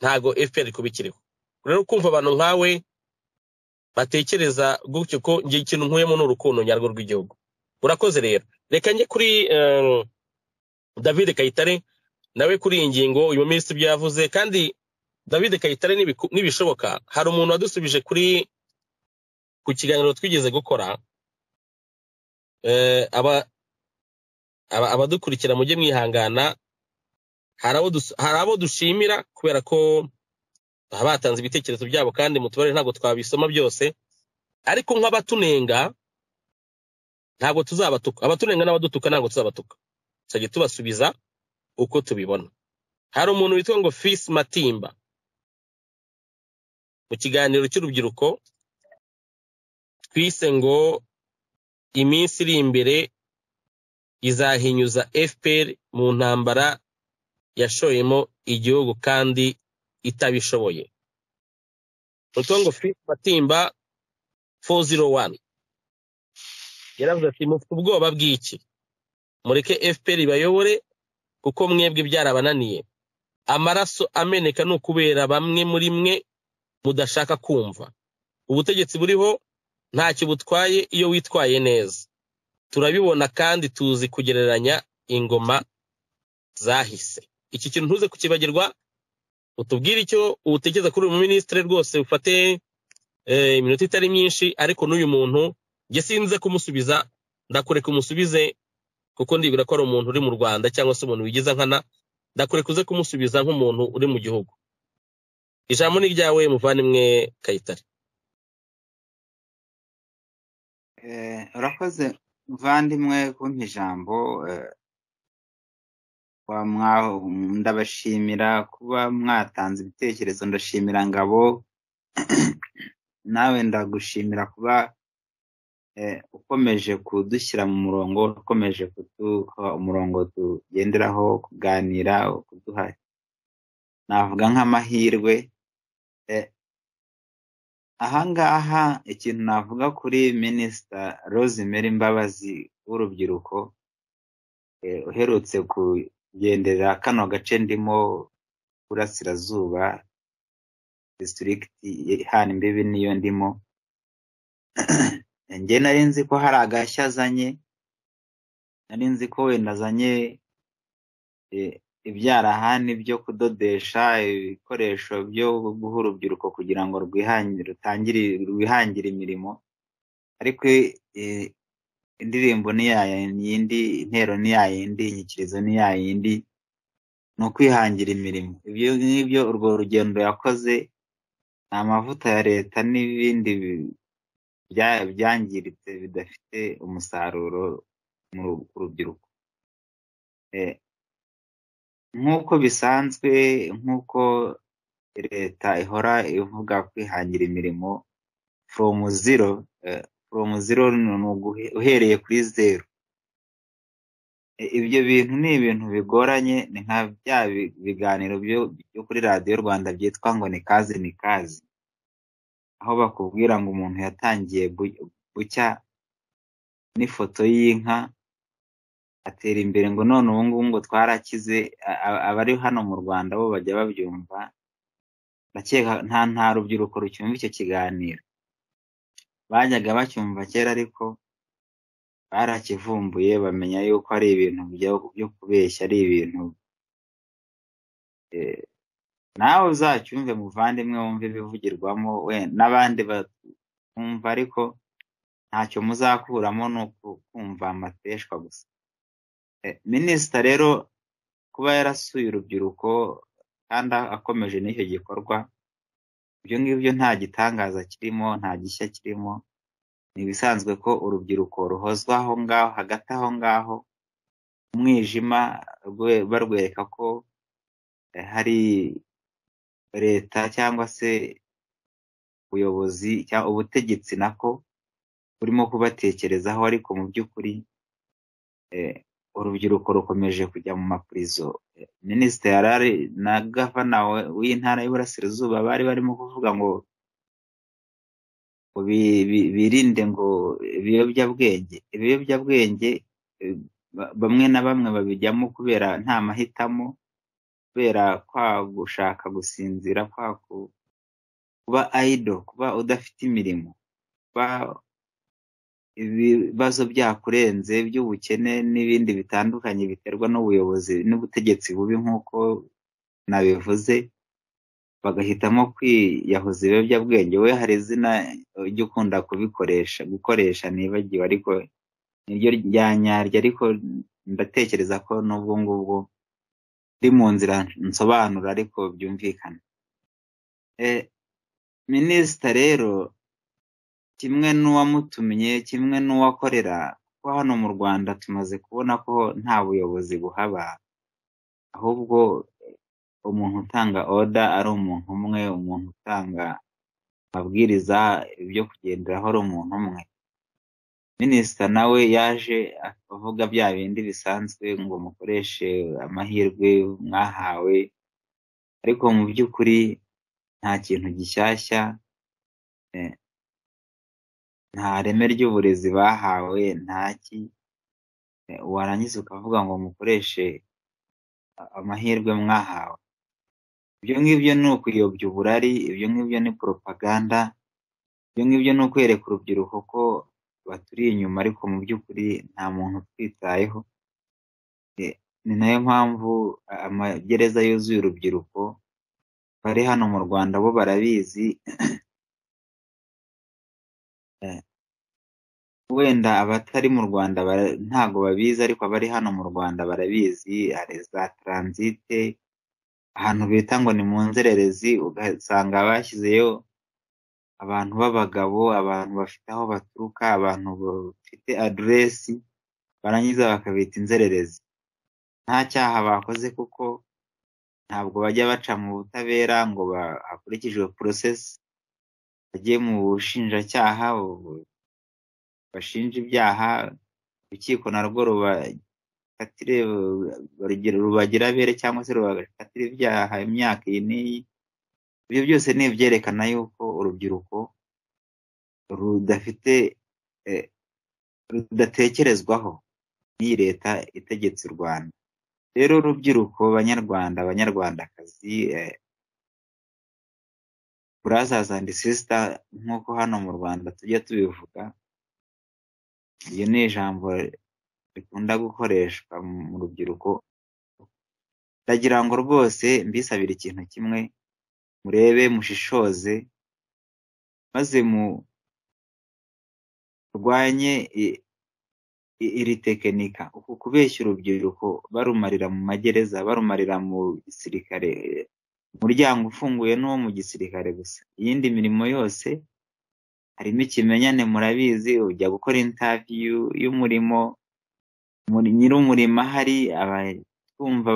ntago fpr kubikiriho rero kumva abantu nkawe batekereza gutyo ko njye ikintu nkuyemo ni urukundo nyarwo rw'igihugu urakoze rero reka njye kuri eh, david kayitare nawe kuri iyi ngingo uyu minisitiri ibyo yavuze kandi david kayitare nibiku- nibishoboka hari umuntu wadusubije kuri ku kiganiro twigeze gukora eh, aba- aba- abadukurikira mujye mwihangana hari abo dus- hari abo dushimira kubera ko baba batanze ibitekerezo byabo kandi mutubare ntabwo twabisoma byose ariko nk'abatunenga ntabwo tuzabatuka abatunenga n'abadutuka ntabwo tuzabatuka tuzajya tubasubiza uko tubibona hari umuntu witwa ngo fisi matimba mu kiganiro cy'urubyiruko twise ngo iminsi iri imbere izahinyuza fpr mu ntambara yashoyemo igihugu kandi itabishoboye witwa ngo fisi matimba 401 yaravuze ati mufite ubwoba bw'iki mureke fpr ibayobore kuko mwebwe byarabananiye amaraso ameneka ni ukubera bamwe muri mwe mudashaka kumva ubutegetsi buriho ntacyo butwaye iyo witwaye neza turabibona kandi tuzi kugereranya ingoma zahise iki kintu ntuze kukibagirwa utubwire icyo utekereza kuri uyu muminisitiri rwose ufate eh, iminota itari myinshi ariko n'uyu muntu njye sinze kumusubiza ndakureka umusubize kuko ndibwira ko ari umuntu uri mu rwanda cyangwa se umuntu wigiza nkana ndakureka uze kumusubiza nk'umuntu uri mu gihugu ijambo ni ryawe muvandimwe kayitare Eh, urakoze muvandimwe kumpa ijambo eh, kuba mwa- ndabashimira kuba mwatanze ibitekerezo ndashimira ngabo nawe ndagushimira kuba eh, ukomeje kudushyira mu murongo ukomeje kuduha umurongo tugenderaho kuganira kuduha navuga nk'amahirwe eh, ahangaha ikintu navuga kuri minisita rosemary mbabazi w'urubyiruko eh, uherutse kugendera kano gace ndimo burasirazuba disitirigiti ihana imbibi niyo ndimo njye nari nzi ko hari agashya azanye nari nzi ko wenda azanye eh, ibyarahani byo kudodesha ibikoresho byo guha urubyiruko kugira ngo rwihangire rutangire rwihangire imirimo ariko eh, indirimbo ni ya yindi intero ni ya yindi inyikirizo ni ya yindi ni ukwihangira imirimo ibyo ngibyo urwo rugendo yakoze ni amavuta ya leta n'ibindi bi- bya- byangiritse bidafite umusaruro mu ru- ku rubyiruko Eh, nk'uko bisanzwe nk'uko leta ihora ivuga kwihangira imirimo foromu ziro eh, foromu ziro ni uguhe- uhereye kuri zeru Eh, ibyo bintu ni ibintu bigoranye ni nka bya bi- biganiro byo byo kuri radiyo rwanda byitwa ngo ni kazi ni kazi aho bakubwira ngo umuntu yatangiye bu- bucya n'ifoto y'inka atera imbere ngo none ubu ngubu ngo twarakize a- a- abari hano mu rwanda bo bajya babyumva ndakeka nta nta rubyiruko rucyumva icyo kiganiro bajyaga bacyumva kera ariko barakivumbuye bamenya yuko ari ibintu byo- byo kubeshya ari ibintu eh, nawe uzacyumve muvandimwe wumve ibivugirwamo we n'abandi batumva ariko ntacyo muzakuramo ni uku- kumva amateshwa gusa Eh, minisita rero kuba yarasuye urubyiruko kandi akomeje n'icyo gikorwa ibyo ngibyo nta gitangaza kirimo nta gishya kirimo ni ibisanzwe ko urubyiruko ruhozwa aho ngaho hagati aho ngaho umwijima rwe- barwereka ko eh, hari leta cyangwa se ubuyobozi cyangwa ubutegetsi nako burimo kubatekerezaho ariko mu by'ukuri eh, urubyiruko rukomeje kujya mu mapurizo Eh, minisitiri yari ari na gavana we- w'intara y'iburasirazuba bari barimo kuvuga ngo ngo bi- bi- birinde ngo ibiyobyabwenge ibiyobyabwenge eh, ba- bamwe na bamwe babijyamo kubera nta mahitamo kubera kwa gushaka gusinzira kwa ku- kuba ayido kuba udafite imirimo kuba ibibazo byakurenze by'ubukene n'ibindi bitandukanye biterwa n'ubuyobozi n'ubutegetsi bubi nk'uko nabivuze bagahitamo kwiyahuza ibiyobyabwenge we hari izina ujya ukunda kubikoresha gukoresha nibagiwe ariko niryo rya nyaryo ariko ndatekereza ko n'ubwo ngubwo ndi mu nzira nsobanura ariko byumvikana e, minisita rero kimwe n'uwamutumye kimwe n'uwakorera kuko hano mu rwanda tumaze kubona ko nta buyobozi buhaba ahubwo umuntu utanga oda ari umuntu umwe umuntu utanga amabwiriza ibyo kugenderaho ari umuntu umwe minisita nawe yaje avuga bya bindi bisanzwe ngo mukoreshe amahirwe mwahawe ariko mu by'ukuri nta kintu gishyashya eh, nta reme ry'uburezi bahawe ntaki eh, warangiza ukavuga ngo mukoreshe amahirwe mwahawe ibyo ngibyo ni ukuyobya uburari ibyo ngibyo ni poropaganda ibyo ngibyo ni ukwereka urubyiruko ko baturi inyuma ariko mu by'ukuri nta muntu utwitayeho Eh, ni nayo mpamvu a- amagereza yuzuye urubyiruko bari hano mu rwanda bo barabizi eh, wenda abatari mu rwanda bara- ntago babizi ariko abari hano mu rwanda barabizi hari za taransite ahantu bita ngo ni mu nzererezi ugasanga bashyizeyo abantu b'abagabo abantu bafite aho baturuka abantu bafite aderesi barangiza bakabita inzererezi nta cyaha bakoze kuko ntabwo bajya baca mu butabera ngo hakurikijwe porosesi bajye mu bushinjacyaha bashinja ibyaha urukiko narwo rubafatire rubagira abere cyangwa se rubafatire ibyaha imyaka iyi n'iyi ibyo byose ni ibyerekana yuko urubyiruko rudafite rudatekerezwaho n'iyi leta itegetse u rwanda rero urubyiruko banyarwanda abanyarwandakazi burazaza andi sisita nk'uko hano mu rwanda tujya tubivuga iryo ni ijambo rikunda gukoreshwa mu rubyiruko ndagira ngo rwose mbisabire ikintu kimwe murebe mushishoze maze murwanye iri tekinika uku kubeshya urubyiruko barumarira mu magereza barumarira mu gisirikare umuryango ufunguye n'uwo mu gisirikare gusa iyindi mirimo yose harimo ikimenyane murabizi ujya gukora intaviyu y'umurimo nyir'umurimo ahari abatwumva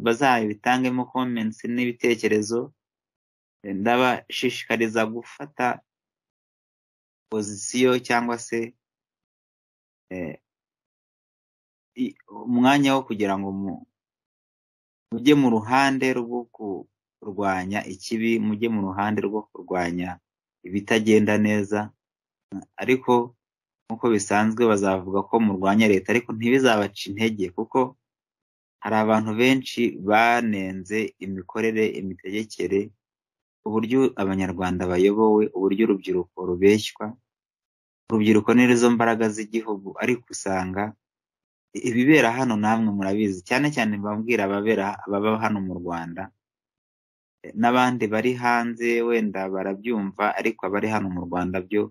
bazabitangemo komensi n'ibitekerezo ndabashishikariza gufata pozisiyo cyangwa se umwanya wo kugira ngo mujye mu ruhande rwo kurwanya ikibi mujye mu ruhande rwo kurwanya ibitagenda neza ariko nk'uko bisanzwe bazavuga ko murwanya leta ariko ntibizabaca intege kuko hari abantu benshi banenze imikorere imitegekere uburyo abanyarwanda bayobowe uburyo urubyiruko rubeshywa urubyiruko nizo mbaraga z'igihugu ariko usanga ibibera hano namwe murabizi cyane cyane bambwira ababera ababa hano mu rwanda n'abandi bari hanze wenda barabyumva ariko abari hano mu rwanda byo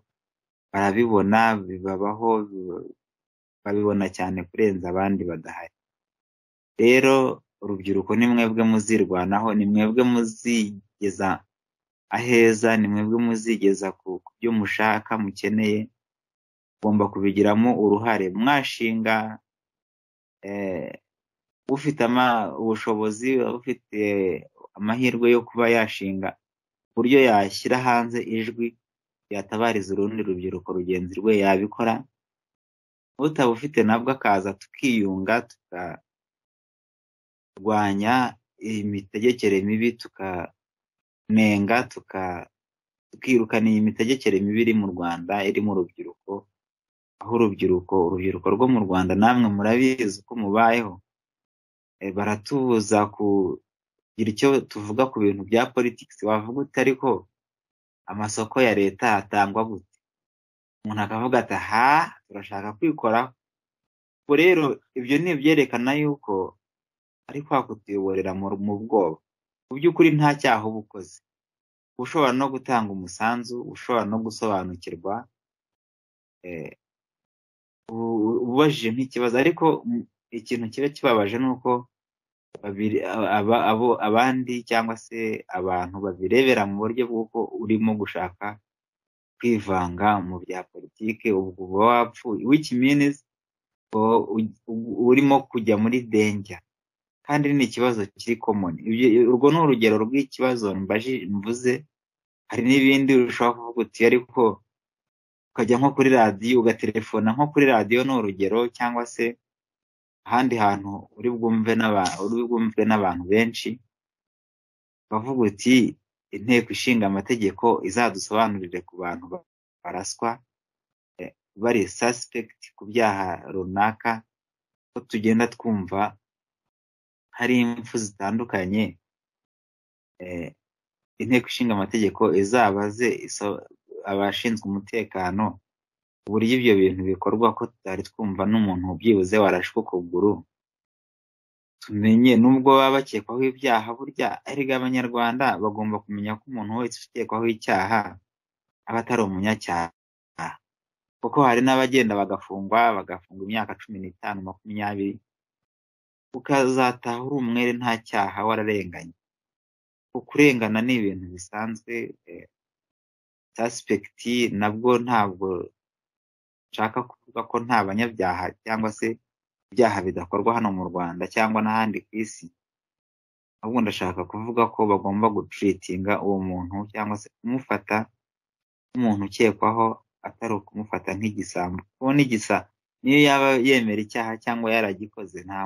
barabibona bibabaho babibona cyane kurenza abandi badahari rero urubyiruko ni mwebwe muzirwanaho ni mwebwe muzigeza aheza ni mwebwe muzigeza ku byo mushaka mukeneye ugomba kubigiramo uruhare mwashinga ufite ubushobozi ufite amahirwe yo kuba yashinga uburyo yashyira hanze ijwi yatabariza urundi rubyiruko rugenzi rwe yabikora utabufite nabwo akaza tukiyunga tukarwanya imitegekere mibi tukanenga tukirukana iyi mitegekere mibi iri mu rwanda irimo urubyiruko aho urubyiruko urubyiruko rwo mu rwanda namwe murabizi uko mubayeho baratubuza kugira icyo tuvuga ku bintu bya politikisi wavuga uti ariko amasoko ya leta atangwa gute umuntu akavuga ati aha turashaka kwikoraho ubwo rero ibyo ni ibyerekana yuko ari kwa kutuyoborera mu bwoba mu by'ukuri nta cyaha uba ukoze ushobora no gutanga umusanzu ushobora no gusobanukirwa ubajije nk'ikibazo ariko ikintu kiba kibabaje ni uko abandi cyangwa se abantu babirebera mu buryo bw'uko urimo gushaka kwivanga mu bya politiki ubwo uba wapfuye wiki minisi urimo kujya muri denjya kandi ni ikibazo kiri komoni urwo ni urugero rw'ikibazo mvuze hari n'ibindi ushobora kuvuga uti ariko ukajya nko kuri radiyo ugaterefona nko kuri radiyo ni urugero cyangwa se ahandi hantu uri bwumve n'abantu benshi bavuga uti inteko ishinga amategeko izadusobanurire ku bantu baraswa bari sasipegiti ku byaha runaka ko tugenda twumva hari impfu zitandukanye inteko ishinga amategeko izabaze abashinzwe umutekano uburyo ibyo bintu bikorwa ko tutari twumva n'umuntu byibuze warashwe ukuguru tumenye nubwo baba bakekwaho ibyaha burya erega abanyarwanda bagomba kumenya ko umuntu wese ukekwaho icyaha aba atari umunyacyaha kuko hari n'abagenda bagafungwa bagafungwa imyaka cumi n'itanu makumyabiri ukazataha uri umwere nta cyaha wararenganye kurengana ni ibintu bisanzwe tasipegiti nabwo ntabwo nshaka kuvuga ko nta banyabyaha cyangwa se ibyaha bidakorwa hano mu rwanda cyangwa n'ahandi ku isi ahubwo ndashaka kuvuga ko bagomba guturitinga uwo muntu cyangwa se kumufata nk'umuntu ukekwaho atari ukumufata nk'igisambo kuko n'igisa niyo yaba yemera icyaha cyangwa yaragikoze nta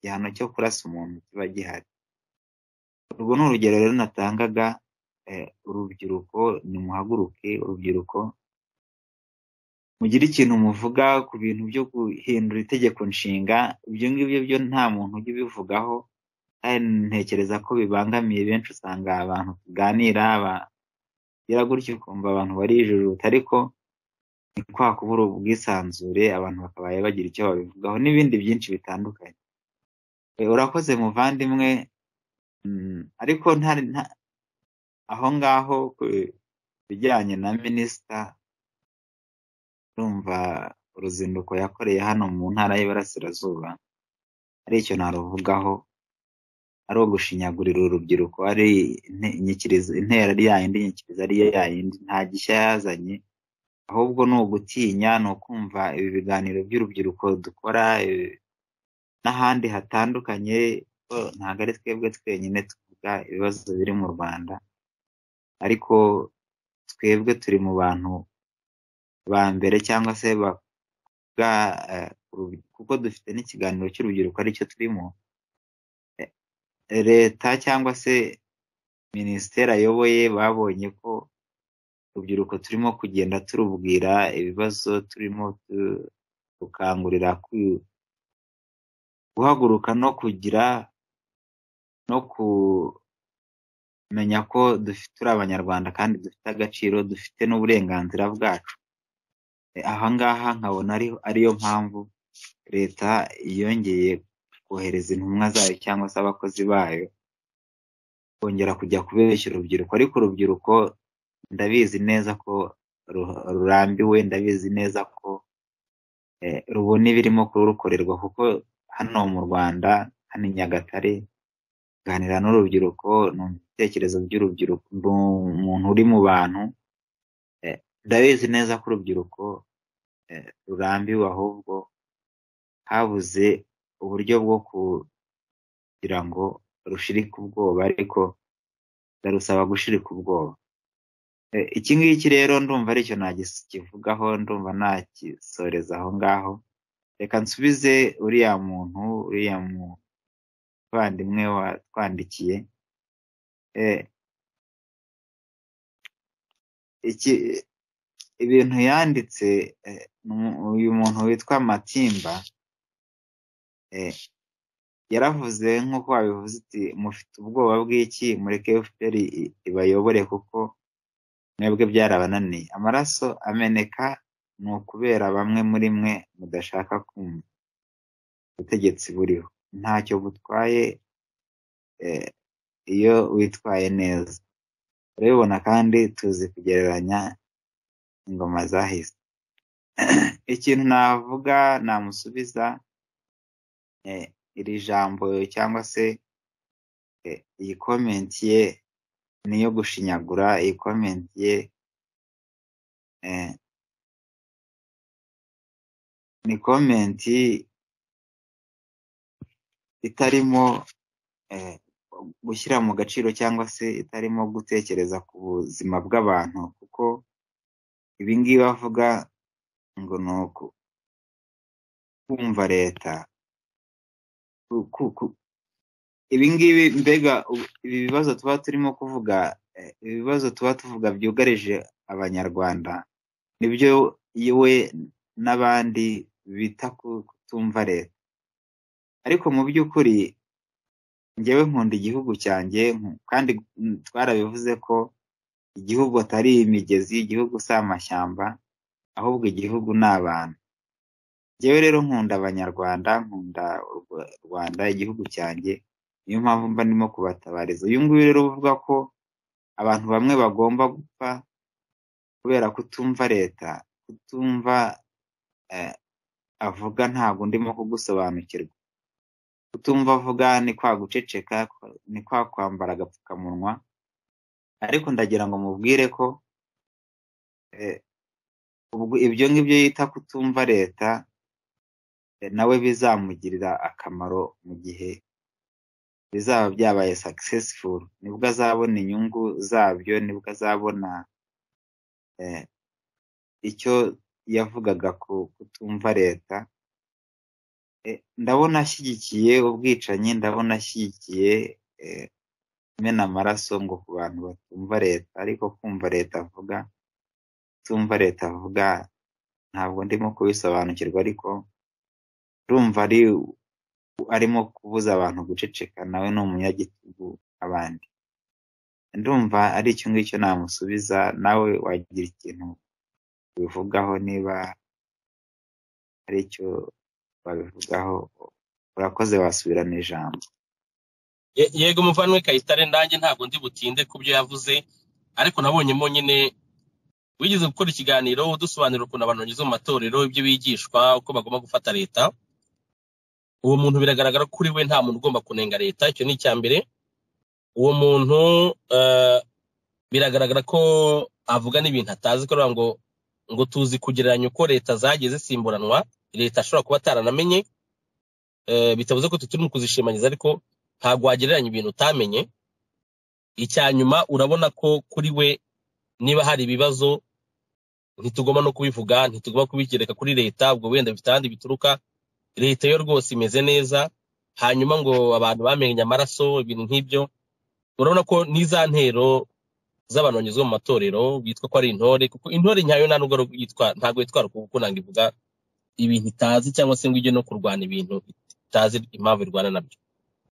gihano cyo kurasa umuntu kiba gihari urwo ni urugero rero natangaga urubyiruko nimuhaguruke urubyiruko mugire ikintu muvuga ku bintu byo guhindura itegeko nshinga ibyo ngibyo byo nta muntu ujya ubivugaho kandi ntekereza ko bibangamiye benshi usanga abantu tuganira bagira gutyo ukumva abantu barijujuta ariko ni kwa kubura ubwisanzure abantu bakabaye bagira icyo babivugaho n'ibindi byinshi bitandukanye urakoze muvandimwe ariko aho ngaho ku bijyanye na minisita urumva uruzinduko yakoreye hano mu ntara y'iburasirazuba ari icyo naruvugaho ari ugushinyagurira urubyiruko ari intera yayindi nyikirizo ari yo yayindi nta gishya yazanye ahubwo ni ugutinya ni ukumva ibi biganiro by'urubyiruko dukora n'ahandi hatandukanye ntabwo ari twebwe twenyine tuvuga ibibazo biri mu rwanda ariko twebwe turi mu bantu ba mbere cyangwa se bavuga kuko dufite n'ikiganiro cy'urubyiruko aricyo turimo leta cyangwa se minisiteri ayoboye babonye ko urubyiruko turimo kugenda turubwira ibibazo turimo dukangurira guhaguruka no kugira no kumenya ko turi abanyarwanda kandi dufite agaciro dufite n'uburenganzira bwacu ahangaha nkabona ariyo mpamvu leta yongeye kohereza intumwa zayo cyangwa se abakozi bayo kongera kujya kubeshya urubyiruko ariko urubyiruko ndabizi neza ko rurambiwe ndabizi neza ko rubona ibirimo kurukorerwa kuko hano mu rwanda hano i nyagatare kuganira n'urubyiruko numva ibitekerezo by'urubyiruko ni umuntu uri mu bantu ndabizi neza ko urubyiruko rurambiwe ahubwo habuze uburyo bwo kugira ngo rushirike ubwoba ariko ndarusaba gushirika ubwoba iki ngiki rero ndumva aricyo nakivugaho ndumva nakisoreza aho ngaho reka nsubize uriya muntu uriya muvandimwe watwandikiye ibintu yanditse uyu muntu witwa matimba yaravuze nk'uko wabivuze uti mufite ubwoba bw'iki mureke fpr ibayobore kuko mwebwe byarabananiye amaraso ameneka ni ukubera bamwe muri mwe mudashaka kumva ubutegetsi buriho ntacyo butwaye iyo witwaye neza urabibona kandi tuzi kugereranya ingoma zahise ikintu navuga namusubiza iri jambo cyangwa se iyi komenti ye niyo gushinyagura iyi komenti ye ni komenti itarimo gushyira mu gaciro cyangwa se itarimo gutekereza ku buzima bw'abantu kuko ibingibi bavuga ngo ni kumva leta ibingibi mbega ibi bibazo tuba turimo kuvuga ibibazo tuba tuvuga byugarije abanyarwanda nibyo we n'abandi bita kutumva leta ariko mu by'ukuri ngewe nkunda igihugu cyanjye kandi twarabivuze ko igihugu atari imigezi igihugu si amashyamba ahubwo igihugu ni abantu ngewe rero nkunda abanyarwanda nkunda rwanda igihugu cyanjye niyo mpamvu mba ndimo kubatabariza uyu nguyu rero uvuga ko abantu bamwe bagomba gupfa kubera kutumva leta kutumva avuga ntabwo ndimo kugusobanukirwa kutumva avuga ni kwa guceceka ni kwa kwambara agapfukamunwa ariko ndagira ngo mubwire ko eh, ubwo ibyo ngibyo yita kutumva leta eh, nawe bizamugirira akamaro mu gihe bizaba byabaye successful nibwo azabona inyungu zabyo nibwo azabona eh, icyo yavugaga ku kutumva leta Eh, ndabona ashyigikiye ubwicanyi ndabona ashyigikiye eh, imena amaraso ngo ku bantu batumva leta ariko kumva leta avuga tumva leta avuga ntabwo ndimo kubisobanukirwa ariko urumva ari arimo kubuza abantu guceceka nawe ni umunyagitugu abandi ndumva ari icyo ngicyo namusubiza nawe wagira ikintu ubivugaho niba ari icyo babivugaho urakoze wasubirana ijambo Ye- yego umuvandimwe kayitare nanjye ntabwo ndi butinde ku byo yavuze ariko nabonyemo nyine wigeze gukora ikiganiro udusobanurira ukuntu abantu banyuze mu matorero ibyo bigishwa uko bagomba gufata leta uwo muntu biragaragara ko kuri we nta muntu ugomba kunenga leta icyo ni icya mbere uwo muntu eh, biragaragara ko avuga n'ibintu atazi kubera ngo ngo tuzi kugereranya uko leta zagiye zisimburanwa leta ashobora kuba ataranamenye eh, bitavuze ko tutari mu kuzishimangiza ariko ntabwo wagereranya ibintu utamenye icya nyuma urabona ko kuri we niba hari ibibazo ntitugomba no kubivuga ntitugomba kubigereka kuri leta ubwo wenda bifite ahandi bituruka leta yo rwose imeze neza hanyuma ngo abantu bamenye amaraso ibintu nk'ibyo urabona ko n'iza ntero z'abantu banyuzwe mu matorero bitwa ko ari intore kuko intore nyayo nta nubwo yitwa- ntabwo yitwara ku kunanga ivuga ibintu itazi cyangwa se ngo ijye no kurwanya ibintu itazi impamvu irwana nabyo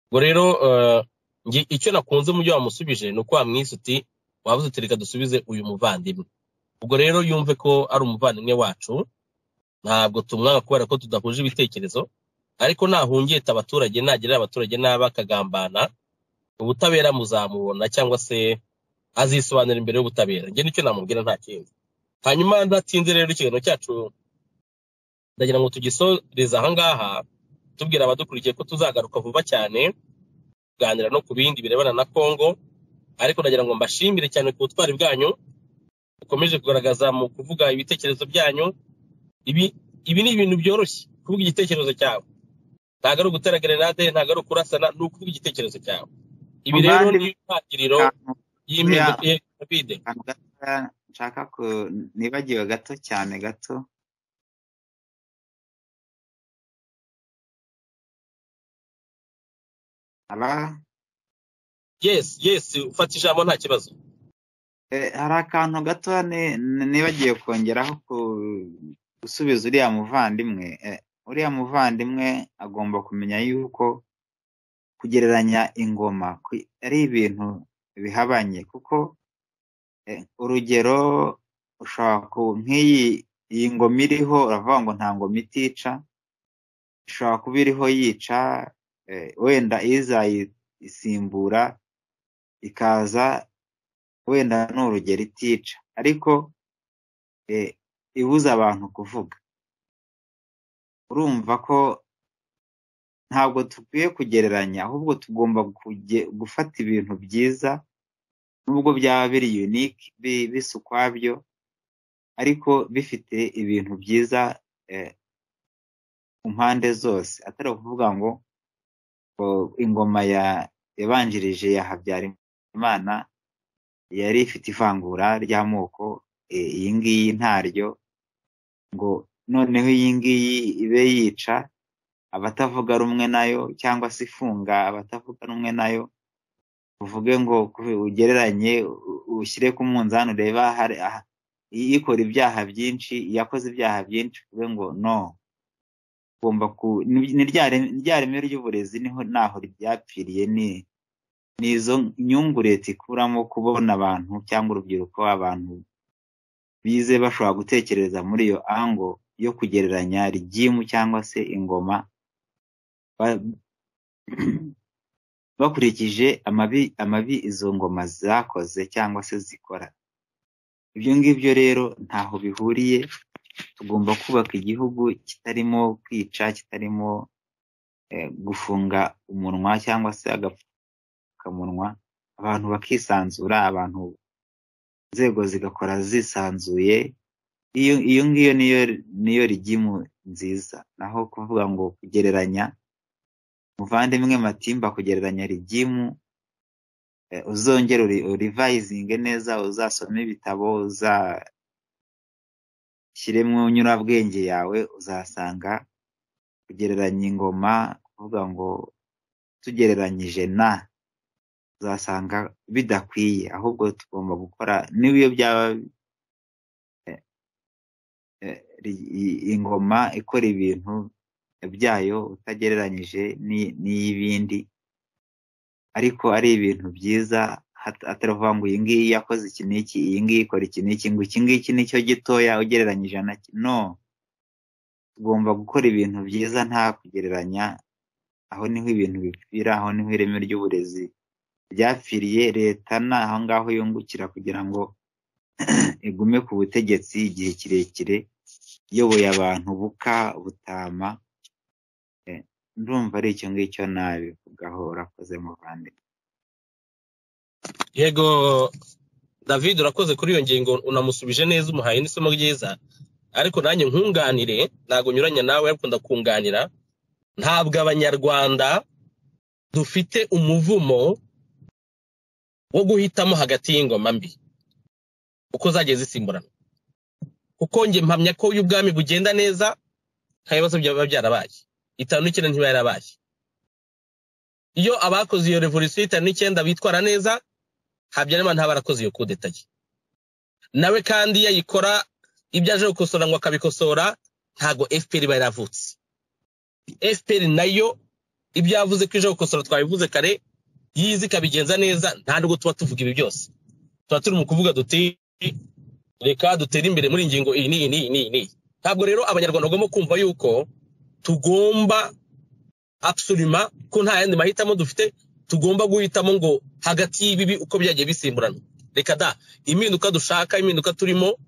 ubwo rero eh, nge- icyo nakunze mu byo wamusubije ni uko wamwise uti wabuze uti reka dusubize uyu muvandimwe ubwo rero yumve ko ari umuvandimwe wacu ntabwo tumwanga kubera ko tudahuje ibitekerezo ariko nahungeta abaturage nagerera abaturage nabi akagambana ubutabera muzamubona cyangwa se azisobanura imbere y'ubutabera njye nicyo namubwira nta kindi hanyuma ndatinze rero ikiganiro cyacu ndagira ngo tugisoreze ahangaha tubwira abadukurikiye ko tuzagaruka vuba cyane kuganira no ku bindi birebana na Kongo ariko ndagira ngo mbashimire cyane ku butwari bwanyu bukomeje kugaragaza mu kuvuga ibitekerezo byanyu ibi ibi ni ibintu byoroshye kuvuga igitekerezo cyawe ntabwo ari ugutera grenade ntabwo ari ukurasana ni ukuvuga igitekerezo cyawe ibi rero ni muvandimwe intangiriro akantu ya- y'impinduka ya covid akantu gatoya nshaka ku nibagiwe gato cyane gato aba yes yes ufata ijambo nta kibazo Eh, hari akantu gatoya ni- ni- nibagiwe kongeraho ku gusubiza uriya muvandimwe Eh, uriya muvandimwe agomba kumenya yuko kugereranya ingoma ku- ari ibintu bihabanye kuko Eh, urugero ushobora ku- nk'iyi iyi ngoma iriho uravuga ngo nta ngoma itica ishobora kuba iriho yica eh, wenda izayisimbura ikaza wenda ni urugero itica ariko eh, ibuza abantu kuvuga urumva ko ntabwo dukwiye kugereranya ahubwo tugomba kuge- gufata ibintu byiza nubwo byaba biri unique bi- bisa ukwabyo ariko bifite ibintu byiza eh, ku mpande zose atari ukuvuga ngo ngo ingoma ya yabanjirije ya Habyarimana yari ifite ivangura ry'amoko eh, iyi ngiyi ntaryo ngo noneho iyi ngiyi ibe yica abatavuga rumwe nayo cyangwa se ifunga abatavuga rumwe nayo uvuge ngo ku- ugereranye u- ushyire ku munzani ureba hari aha- i- ikora ibyaha byinshi yakoze ibyaha byinshi uvuge ngo no ugomba ku ni ni rya reme rya reme ry'uburezi niho naho ryapfiriye ni ni izo nyungu leta ikuramo kubona abantu cyangwa urubyiruko abantu bize bashobora gutekereza muri iyo ango yo kugereranya rigimu cyangwa se ingoma ba- bakurikije amabi amabi izo ngoma zakoze cyangwa se zikora ibyo ngibyo rero ntaho bihuriye tugomba kubaka igihugu kitarimo kwica kitarimo eh, gufunga umunwa cyangwa se agapfukamunwa abantu bakisanzura abantu inzego zigakora zisanzuye iyo iyo ngiyo niyo niyo rigimu nziza naho kuvuga ngo kugereranya muvandimwe matimba kugereranya rigimu uzongera urivayizinge neza uzasome ibitabo uzashyire mu nyurabwenge yawe uzasanga kugereranya ingoma kuvuga ngo tugereranyije na uzasanga bidakwiye ahubwo tugomba gukora n'iyo byaba ingoma ikora ibintu byayo utagereranyije n'iy'ibindi ariko ari ibintu byiza ataravuga ngo iyi ngiyi yakoze iki n'iki iyi ngiyi ikora iki n'iki ngo iki ngiki nicyo gitoya ugereranyije na no tugomba gukora ibintu byiza nta kugereranya aho niho ibintu bipfira aho niho ireme ry'uburezi ryapfiriye leta ni aho ngaho yungukira kugira ngo igume ku butegetsi igihe kirekire iyoboye abantu buka butama ndumva ari icyo ngicyo nabivugaho urakoze muvandimwe yego david urakoze kuri iyo ngingo unamusubije neza umuhaye n'isomo ryiza ariko nanjye nkunganire ntabwo unyuranya nawe ariko ndakunganira ntabwo abanyarwanda dufite umuvumo wo guhitamo hagati y'ingoma mbi uko zagiye zisimburana kuko njye mpamya ko iyo ubwami bugenda neza nta bibazo byaba byarabaye itanu n'icyenda ntiba yarabaye iyo abakoze iyo revolisiyo itanu n'icyenda bitwara neza habyarimana ntaba arakoze iyo kudeta ye nawe kandi yayikora ibyo aje gukosora ngo akabikosora ntago fpr iba yaravutse fpr nayo ibyo yavuze ko ije gukosora twabivuze kare yizi ikabigenza neza nta nubwo tuba tuvuga ibi byose tuba turi mu kuvuga duti reka dutere imbere muri ingingo iyi n'iyi n'iyi n'iyi n'iyi ntabwo rero abanyarwanda bagomba kumva yuko tugomba abusurima ko nta yandi mahitamo dufite tugomba guhitamo ngo hagati y'ibibi uko byagiye bisimburana reka da impinduka dushaka impinduka turimo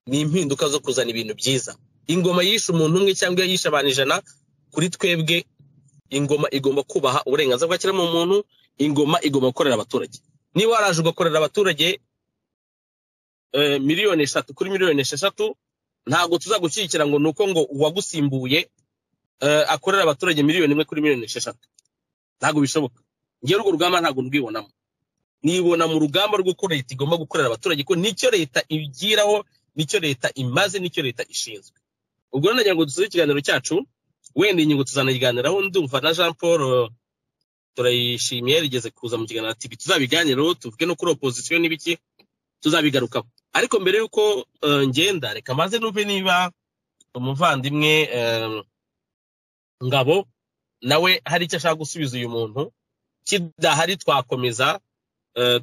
ni impinduka zo kuzana ibintu byiza ingoma yishe umuntu umwe cyangwa yishe abantu ijana kuri twebwe ingoma igomba kubaha uburenganzira bwa kiremwamuntu ingoma igomba gukorera abaturage niba waraje ugakorera abaturage miliyoni eshatu kuri miliyoni esheshatu ntabwo tuzagushyigikira ngo ni uko ngo uwagusimbuye akorera abaturage miliyoni imwe kuri miliyoni esheshatu ntabwo bishoboka ngewe urwo rugamba ntabwo ndwibonamo nibona mu rugamba rw'uko leta igomba gukorera abaturage ko nicyo leta ibigiraho nicyo leta imaze nicyo leta ishinzwe ubwo rero nagira ngo dusuze ikiganiro cyacu wenda iyi ngingo tuzanayiganiraho ndumva na jean paul turayishimiye rigeze kuza mu kiganiro ati tuzabiganireho tuvuge no kuri opozisiyo n'ibiki tuzabigarukaho ariko mbere y'uko ngenda reka maze numve niba umuvandimwe ngabo nawe hari icyo ashaka gusubiza uyu muntu kidahari twakomeza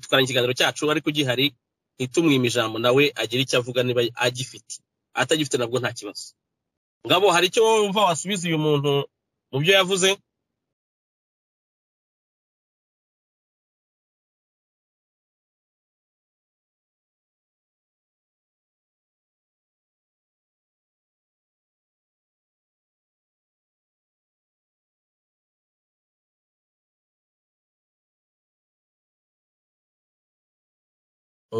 tukaranga ikiganiro cyacu ariko gihari ntitumwime ijambo nawe agire icyo avuga niba agifite atagifite nabwo nta kibazo ngabo hari icyo wowe wumva wasubiza uyu muntu mu byo yavuze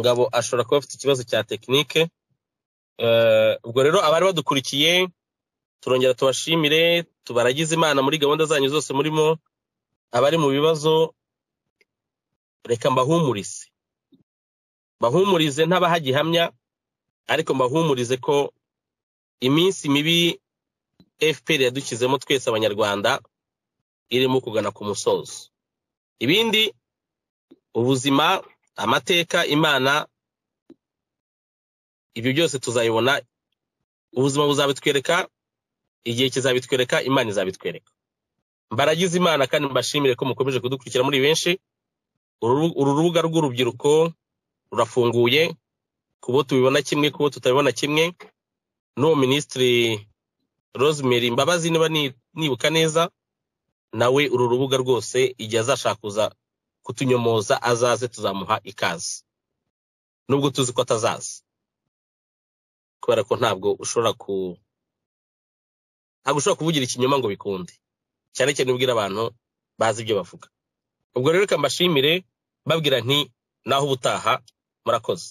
ngabo ashobora kuba afite ikibazo cya tekinike ubwo rero abari badukurikiye turongera tubashimire tubaragize imana muri gahunda zanyu zose murimo abari mu bibazo reka mbahumurize mbahumurize ntabahagihamya ariko mbahumurize ko iminsi mibi fpr yadukizemo twese abanyarwanda irimo kugana ku musozo ibindi ubuzima amateka imana ibyo byose tuzayibona ubuzima buzabitwereka igihe kizabitwereka imana izabitwereka mbaragize imana kandi mbashimire ko mukomeje kudukurikira muri benshi uru rubuga rw'urubyiruko rurafunguye kubo tubibona kimwe kubo tutabibona kimwe n'uwo minisitiri rosemary mbabazi niba nibuka neza nawe uru rubuga rwose igihe azashaka kutunyomoza azaze tuzamuha ikaze nubwo tuzi ko atazaza kubera ko ntabwo ushobora ku ntabwo ushobora kuvugira ikinyoma ngo bikunde cyane cyane ubwira abantu bazi ibyo bavuga ubwo rero reka mbashimire babwira nti naho ubutaha murakoze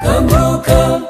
kaguka